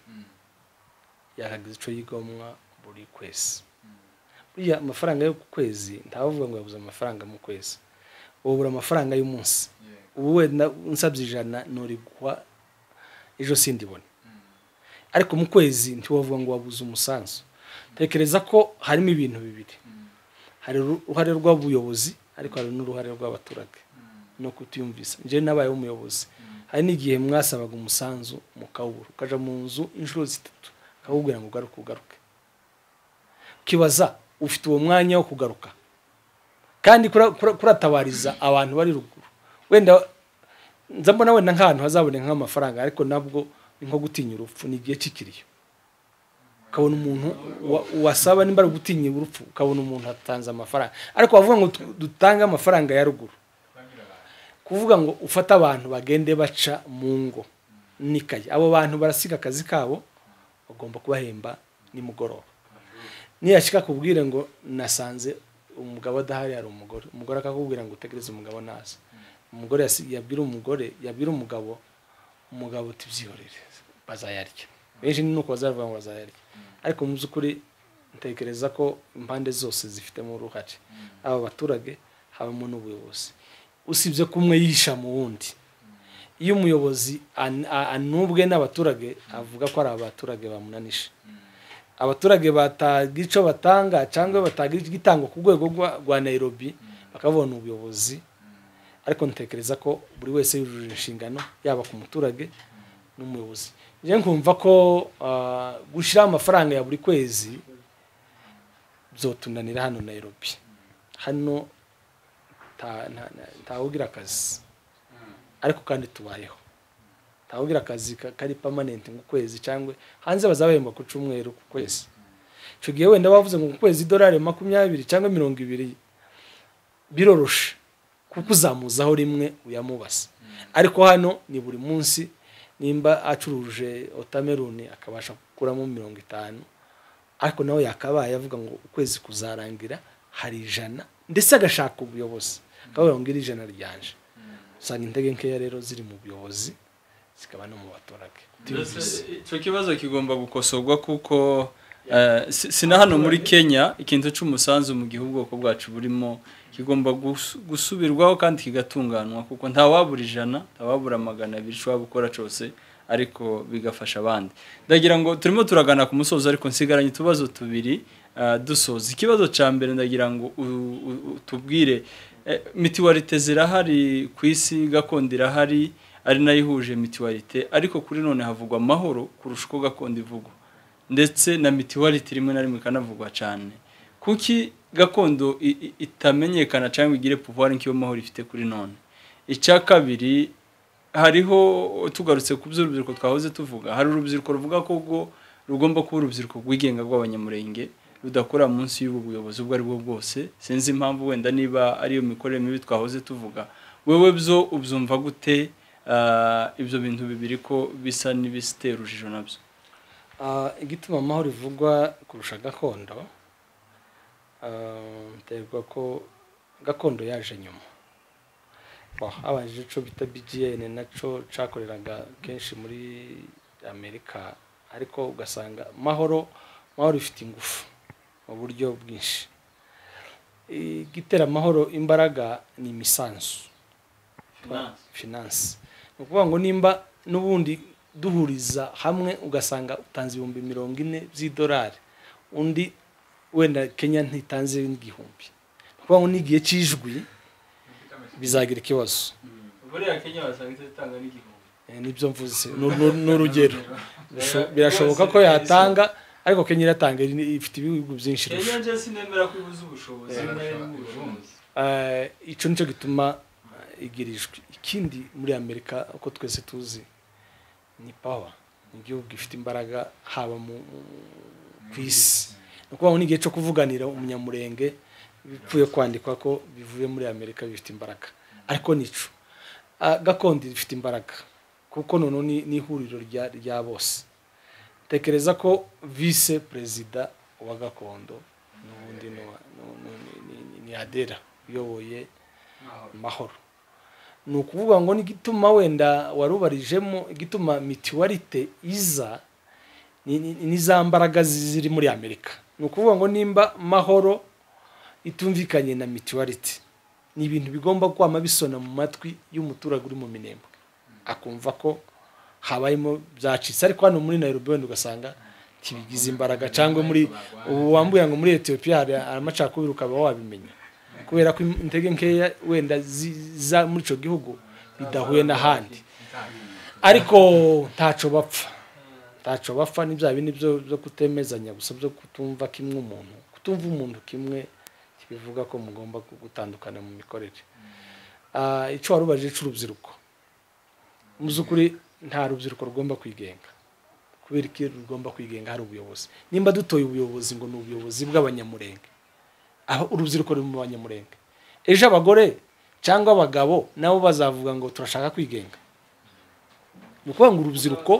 yaragize icyo yigomwa buri kwezi buriya amafaranga yo ku kwezi ntabavuga ngo yabuze amafaranga mu kwezi ubura amafaranga y'umunsi ubu wenda unsabye ijana nturigwa ejo sindibone ariko mu kwezi ntiwavuga ngo wabuze umusanzu tekereza ko harimo ibintu bibiri hari uruhare rw'ubuyobozi ariko hari n'uruhare rw'abaturage no kutiyumvisa njyewe nabaye umuyobozi hari n'igihe mwasabaga umusanzu mukawubura ukajya mu nzu inshuro zitatu akawubwira ngo ugaruke ugaruke ukibaza ufite uwo mwanya wo kugaruka kandi kura- kura- kuratabariza abantu bari ruguru wenda nza mbona wenda nk'ahantu hazaboneka nk'amafaranga ariko nabwo ni nko gutinya urupfu ni igihe cy'ikiriyo ukabona umuntu wa- wasaba nimba ari ugutinya urupfu ukabona umuntu atanze amafaranga ariko wavuga ngo tu- dutange amafaranga ya ruguru kuvuga ngo ufate abantu bagende baca mu ngo nikaye abo bantu barasiga akazi kabo bagomba kubahemba nimugoroba niyashyika akubwire ngo nasanze umugabo adahari hari umugore umugore akakubwira ngo utegereze umugabo naza umugore yasi- yabwira umugore yabwira umugabo umugabo uti byihorere bazayarya benshi ni uko bazavuga ngo bazayarya ariko mu by'ukuri ntekereza ko impande zose zifitemo uruhare aba baturage habamo n'ubuyobozi usibye ko umwe yihisha mu wundi iyo umuyobozi an- a- anubwe n'abaturage avuga ko ari abaturage bamunanisha abaturage bataga icyo batanga cyangwa bataga igitangwa ku rwego rwa- rwa nairobi bakabona ubuyobozi ariko ntekereza ko buri wese yujuje inshingano yaba ku muturage n'umuyobozi njye nkumva ko ah, gushyiraho amafaranga ya buri kwezi byotunanira hano nairobi hano nta- nta- nta- ntawugira akazi ariko kandi tubayeho ntawugira akazi ka- kari permanent nk'ukwezi cyangwa hanze bazabahemba ku cyumweru ku kwezi icyo gihe wenda bavuze ngo ku kwezi idolari makumyabiri cyangwa mirongo ibiri biroroshe kuko uzamuzaho rimwe uyamubaza ariko hano ni buri munsi nimba acuruje otameruni akabasha gukuramo mirongo itanu ariko nawe yakabaye avuga ngo ukwezi kuzarangira hari ijana ndetse agashaka ubuyobozi akavuga ngo iri jana ryanje usanga intege nkeya rero ziri mu buyobozi zikaba no mu baturage icyo kibazo kigomba gukosorwa kuko eh, si si na hano muri kenya ikintu cy'umusanzu mu gihe ubwoko bwacu burimo kigomba gus- gusubirwaho kandi kigatunganwa kuko ntawabura ijana ntawabura magana abiri ushobora gukora cyose ariko bigafasha abandi ndagira ngo turimo turagana ku musozi ariko nsigaranye utubazo tubiri eh, dusoza ikibazo cya mbere ndagira ngo u- u- utubwire eh, mitiwarite zirahari ku isi gakondo irahari ari nayo ihuje mitiwarite ariko kuri none havugwa amahoro kurusha uko gakondo ivugwa ndetse na mitiwarite rimwe na rimwe ikanavugwa cyane kuki gakondo i- i- itamenyekana cyangwa igire pouvoir nk'iyo mahoro ifite kuri none icya kabiri hariho tugarutse ku by'urubyiruko twahoze tuvuga hari urubyiruko ruvuga ko rwo rugomba kuba urubyiruko rwigenga rw'abanyamurenge rudakora munsi y'ubu buyobozi ubwo ari bwo bwose sinzi impamvu wenda niba ariyo mikorere mibi twahoze tuvuga wewe byo ubyumva gute ah, ibyo bintu bibiri ko bisa n'ibisitera urujijo nabyo Ah, igituma amahoro ivugwa kurusha gakondo ah, biterwa ko gakondo yaje nyuma Bo, habanje ico bita bgn naco cakoreraga kenshi muri amerika ariko ugasanga mahoro mahoro ifite ingufu mu buryo bwinshi igitera amahoro imbaraga ni imisanzu finance ni ukuvuga ngo nimba n'ubundi duhuriza hamwe ugasanga utanze ibihumbi mirongo ine by'idolari undi wenda kenya ntitanze n'igihumbi ni ukuvuga ngo n'igihe cy'ijwi bizagira ikibazo buriya kenya wasanga itatanga n'igihumbi Eh, nibyo mvuze Nu- nu- ni urugero Bisho- birashoboka ko yatanga ariko kenya iratanga iri- ifite ibihugu byinshi irusha. njye sinemera ko ibuze ubushobozi Eh, icyo nicyo gituma eh, igira ijwi ikindi muri amerika uko twese tuzi ni pawa ni igihugu gifite imbaraga haba mu mu- ku isi ni ukuvuga ngo n'igihe cyo kuvuganira umunyamurenge bipfuye kwandikwa ko bivuye muri amerika bifite imbaraga ariko nico Ah, gakondo ifite imbaraga kuko noneho ni ni ihuriro rya rya bose tekereza ko vise perezida wa gakondo n'ubundi ni uwa- ni- ni- ni- ni- ni adera uyoboye mahoro ni ukuvuga ngo n'igituma wenda warubarijemo igituma mituwarite iza ni- ni- ni za mbaraga ziri muri amerika ni ukuvuga ngo nimba mahoro itumvikanye na mituwarite ni ibintu bigomba kwama bisona mu matwi y'umuturage uri mu minembwe akumva ko habayemo byacitse ariko hano muri nairobi wenda ugasanga ntibigize imbaraga cyangwa muri ubu wambuye ngo muri etiyopiya hari amacakubiri ukaba wabimenya kubera ko intege nkeya wenda ziza muri icyo gihugu bidahuye n'ahandi ariko ntacyo bapfa ntacyo bapfa ni bya bindi byo byo kutemezanya gusa byo kutumva kimwe umuntu kutumva umuntu kimwe kibivuga ko mugomba gutandukana mu mikorere Ah, icyo warubajije cy'urubyiruko mu by'ukuri nta rubyiruko rugomba kwigenga kubera ko iyo rugomba kwigenga hari ubuyobozi nimba dutoye ubuyobozi ngo ni ubuyobozi bw'abanyamurenge aho urubyiruko ruri mu banyamurenge ejo abagore cyangwa abagabo nabo bazavuga ngo turashaka kwigenga ni ukuvuga ngo urubyiruko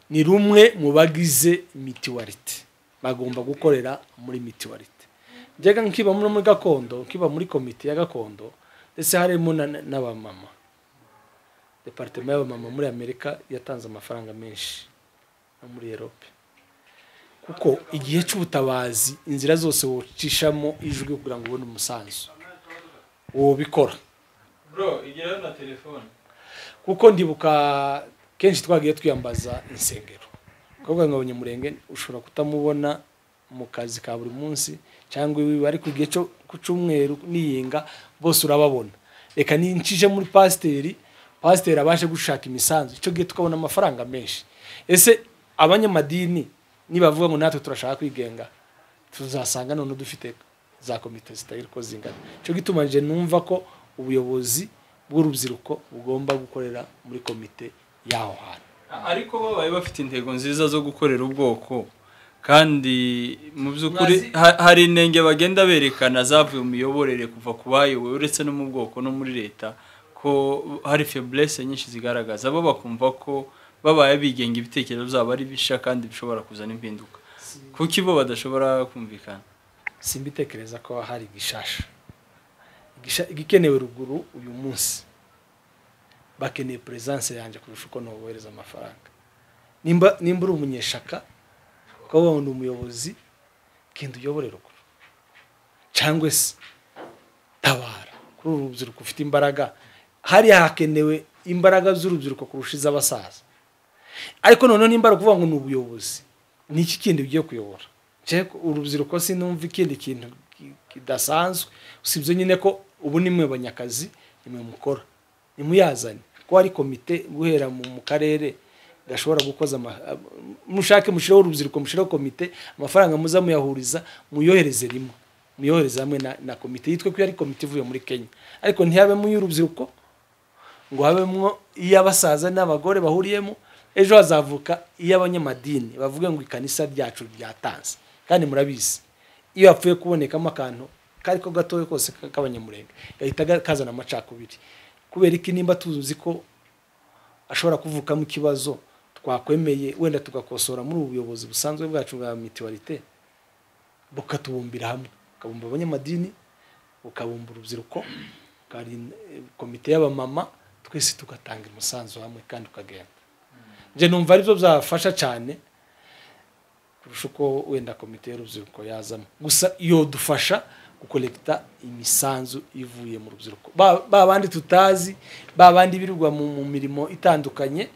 ni rumwe mu bagize mituwarite bagomba gukorera muri mituwarite njyaga nkiba no muri gakondo nkiba muri komite ya gakondo ndetse harimo na- n'abamama departema y'abamama muri amerika yatanze amafaranga menshi no muri erope kuko igihe cy'ubutabazi inzira zose wocishamo ijwi kugira ngo ubone umusanzu wobikora bro igeraho na telefone kuko ndibuka kenshi twagiye twiyambaza insengero kuvuga ngo abanyamurenge ushobora kutamubona mu kazi ka buri munsi cyangwa iwiwe ariko igihe cyo ku cyumweru niyenga bose urababona reka nincije muri pasiteri pasiteri abashe gushaka imisanzu icyo gihe tukabona amafaranga menshi ese abanyamadini nibavuga ngo natwe turashaka kwigenga tuzasanga none dufite za komite zitari ko zingana icyo gituma nje numva ko ubuyobozi bw'urubyiruko bugomba gukorera muri komite y'aho hantu ariko babaye bafite intego nziza zo gukorera ubwoko kandi mu by'ukuri ha- hari intenge bagenda berekana zavuye mu miyoborere kuva ku bayoboye uretse no mu bwoko no muri leta ko hari feburese nyinshi zigaragaza bo bakumva ko babaye bigenga ibitekerezo byabo ari bishya kandi bishobora kuzana impinduka kuki bo badashobora kumvikana simbitekereza ko hari igishasha Igisha- igikenewe ruguru uyu munsi bakeneye peresanse yanjye kurusha uko ntubohereza amafaranga nimba nimba uri umunyeshaka ukaba wabona umuyobozi genda uyobore ruguru cyangwa se tabara kuri uru rubyiruko ufite imbaraga hariya hakenewe imbaraga z'urubyiruko kurusha iz'abasaza ariko noneho nimba ari ukuvuga ngo ni ubuyobozi ni iki kindi ugiye kuyobora Njyewe urubyiruko sinumva ikindi kintu ki- kidasanzwe usibye nyine ko ubu nimwe banyakazi nimwe mukora nimuyazane ko hari komite guhera mu mu karere gashobora gukoza ama- am- mushake mushireho urubyiruko mushireho komite amafaranga muza muyahuriza muyohereze rimwe muyohereze hamwe na, na komite yitwe ko ari komite ivuye muri kenya ariko ntihabemo iy'urubyiruko ngo habemwo iy'abasaza n'abagore bahuriyemo ejo hazavuka iy'abanyamadini bavuge ngo ikanisa ryacu ryatanze kandi murabizi iyo hapfuye kubonekamo akantu kari ko gatoya kose ka- k'abanyamurenge gahita ga- kazana amacakubiri kubera iki nimba tuzi ko ashobora kuvukamo ikibazo twakwemeye wenda tugakosora muri ubu buyobozi busanzwe bwacu bwa mituwarite bukatubumbira hamwe bukabumba abanyamadini bukabumba urubyiruko bukari komite y'abamama twese tugatanga umusanzu hamwe kandi ukagenda njye numva aribyo byafasha cyane kurusha uko wenda komite y'urubyiruko yazamo gusa iyo dufasha gukorekita imisanzu ivuye mu rubyiruko Ba- ba bandi tutazi ba bandi birirwa mu mu mirimo itandukanye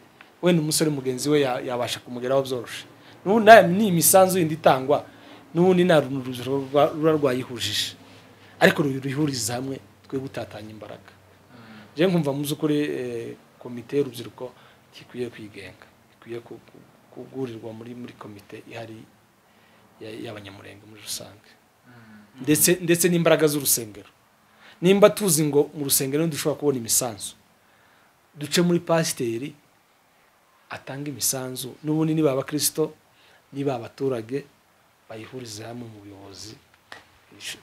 wenda umusore mugenzi we ya- yabasha kumugeraho byoroshe n'ubu nayo ni imisanzu yindi itangwa n'ubundi nta rubyiruko rwa- ruba rwayihujije ariko ruyihuriza hamwe twe gutatanya imbaraga njyewe nkumva mu by'ukuri eh, komite y'urubyiruko ikwiye kwigenga ikwiye ku- ku- kugurirwa muri muri komite ihari ya- y'abanyamurenge muri rusange ndetse ndetse n'imbaraga z'urusengero nimba tuzi ngo mu rusengero dushobora kubona imisanzu duce muri pasiteri atanga imisanzu n'ubundi niba abakirisito niba abaturage bayihurize hamwe mu buyobozi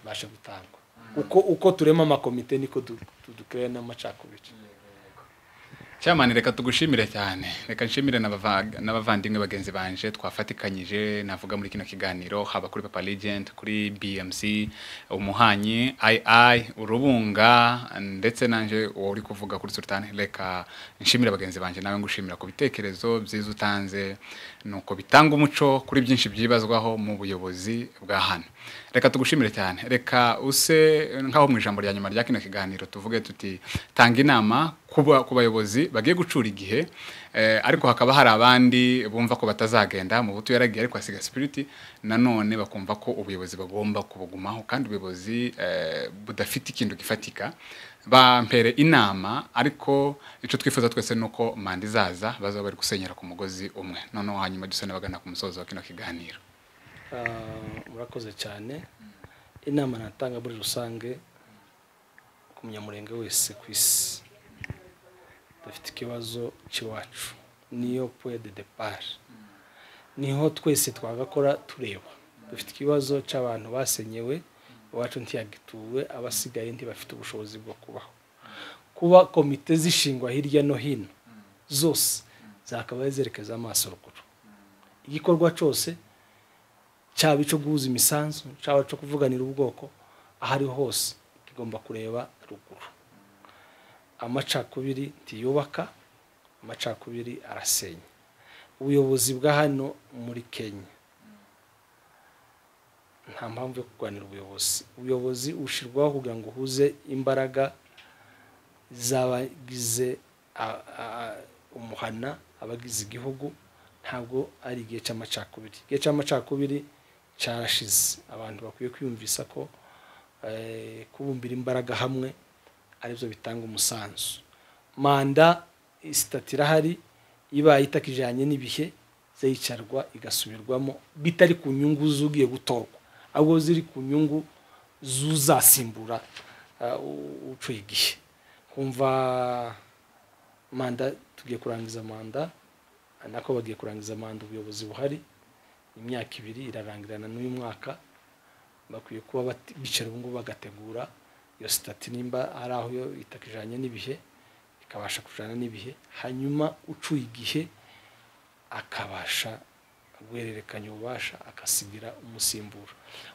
ibasha gutangwa uko uko turema amakomite niko du- du- dukirana n'amacakubiri cyamani reka tugushimire cyane reka nshimire n'abava- n'abavandimwe bagenzi banje twafatikanyije navuga muri kino kiganiro haba kuri papa legend kuri bmc umuhanyi ii urubunga ndetse nanjye wowe uri kuvuga kuri sultan reka nshimire bagenzi banje nawe ngushimira ku bitekerezo byiza utanze nuko bitanga umuco kuri byinshi byibazwaho mu buyobozi bwa hano reka tugushimire cyane reka use nk'aho mu ijambo rya nyuma rya kino kiganiro tuvuge tuti tanga inama kuba- ku bayobozi bagiye gucura igihe eh, ariko hakaba hari abandi bumva ko batazagenda mu buto yaragiye ariko asiga sipiriti nanone bakumva ko ubuyobozi bagomba kubugumaho kandi ubuyobozi eh, budafite ikintu gifatika bampere inama ariko icyo twifuza twese ni uko manda izaza bazaba bari gusenyera ku mugozi umwe noneho hanyuma dusane bagana ku musozo wa kino kiganiro Ah, murakoze cyane inama natanga muri rusange ku munyamurenge wese ku isi dufite ikibazo cy'iwacu niyo puwe de depari niho twese twagakora tureba dufite ikibazo cy'abantu basenyewe iwacu ntiyagituwe abasigaye ntibafite ubushobozi bwo kubaho kuba komite zishingwa hirya no hino zose zakabaye zerekeza amaso ruguru igikorwa cyose cyaba icyo guhuza imisanzu cyaba icyo kuvuganira ubwoko aho ari ho hose tugomba kureba ruguru amacakubiri ntiyubaka amacakubiri arasenya ubuyobozi bwa hano muri kenya nta mpamvu yo kurwanira ubuyobozi ubuyobozi bushyirwaho kugira ngo uhuze imbaraga z'abagize a- a- umuhana abagize igihugu ntabwo ari igihe cy'amacakubiri igihe cy'amacakubiri cyarashize abantu bakwiye kwiyumvisa ko eh, kubumbira imbaraga hamwe aribyo bitanga umusanzu manda sitati irahari ibaye itakijyanye n'ibihe ziyicarwa igasubirwamo bitari ku nyungu z'ugiye gutorwa ahubwo ziri ku nyungu zuzasimbura ah, u- ucuye igihe kumva manda tugiye kurangiza manda nako bagiye kurangiza manda ubuyobozi buhari imyaka ibiri irarangirana n'uyu mwaka bakwiye kuba bati- bicara ubungubu bagategura iyo sitati nimba hari aho yo itakijanye n'ibihe ikabasha kujana n'ibihe hanyuma ucuye igihe akabasha guhererekanya ububasha akasigira umusimbura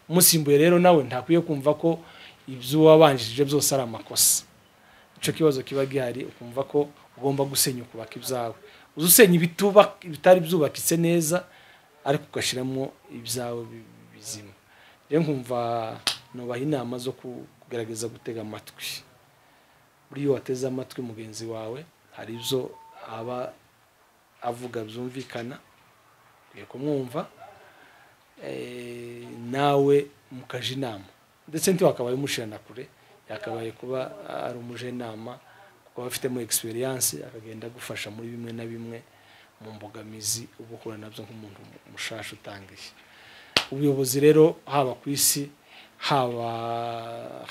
umusimbuye rero nawe ntakwiye kumva ko iby'uwabanjirije byose ari amakosa icyo kibazo kiba gihari ukumva ko ugomba gusenya ukubaka ibyawe uza usenya ibituba- ibitari byubakitse neza ariko ugashyiramo ibyawe bi- bizima rero nkumva nubaha inama zo ku- kugerageza gutega amatwi buriya iyo wateze amatwi mugenzi wawe hari ibyo aba avuga byumvikana ukwiye kumwumva eh, nawe mukaje inama ndetse ntiwakabaye umushirana kure yakabaye kuba ari umujenama kuko aba afitemo egisperiyanse akagenda agufasha muri bimwe na bimwe mu mbogamizi uba uhura nabyo nk'umuntu mushasha utangiye ubuyobozi rero haba ku isi haba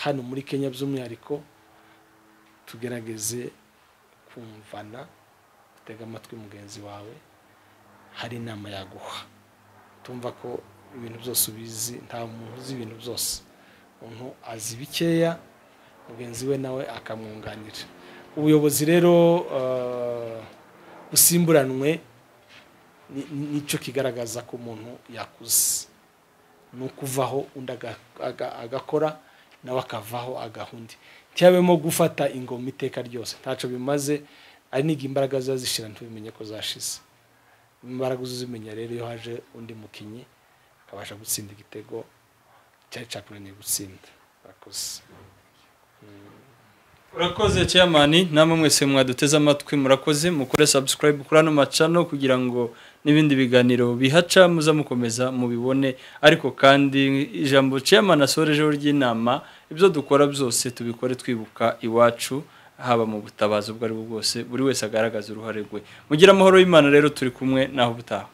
hano muri kenya by'umwihariko tugerageze kumvana utega amatwi mugenzi wawe hari inama yaguha tumva ko ibintu byose ubizi nta muntu uzi ibintu byose umuntu azi bikeya mugenzi we nawe akamwunganira ubuyobozi rero eh, busimburanwe ni- ni- nicyo kigaragaza ko umuntu yakuze ni ukuvaho undi aga- aga- agakora nawe akavaho agahunda ntiyabemo gufata ingoma iteka ryose ntacyo bimaze ari n'igihe imbaraga ziba zishira ntubimenye ko zashize imbaraga uzimenya rero iyo haje undi mukinnyi akabasha gutsinda igitego cyari cyakunaniye gutsinda murakoze urakoze chairman namwe mwese mwaduteze amatwi murakoze mukore subscribe kuri ano macano kugira ngo n'ibindi biganiro bihaca muza mukomeza mubibone ariko kandi ijambo chairman asorejeho ry'inama ibyo dukora byose tubikore twibuka iwacu haba mu butabazi ubwo ari bwo bwose buri wese agaragaza uruhare rwe mugire amahoro y'imana rero turi kumwe naho ubutaha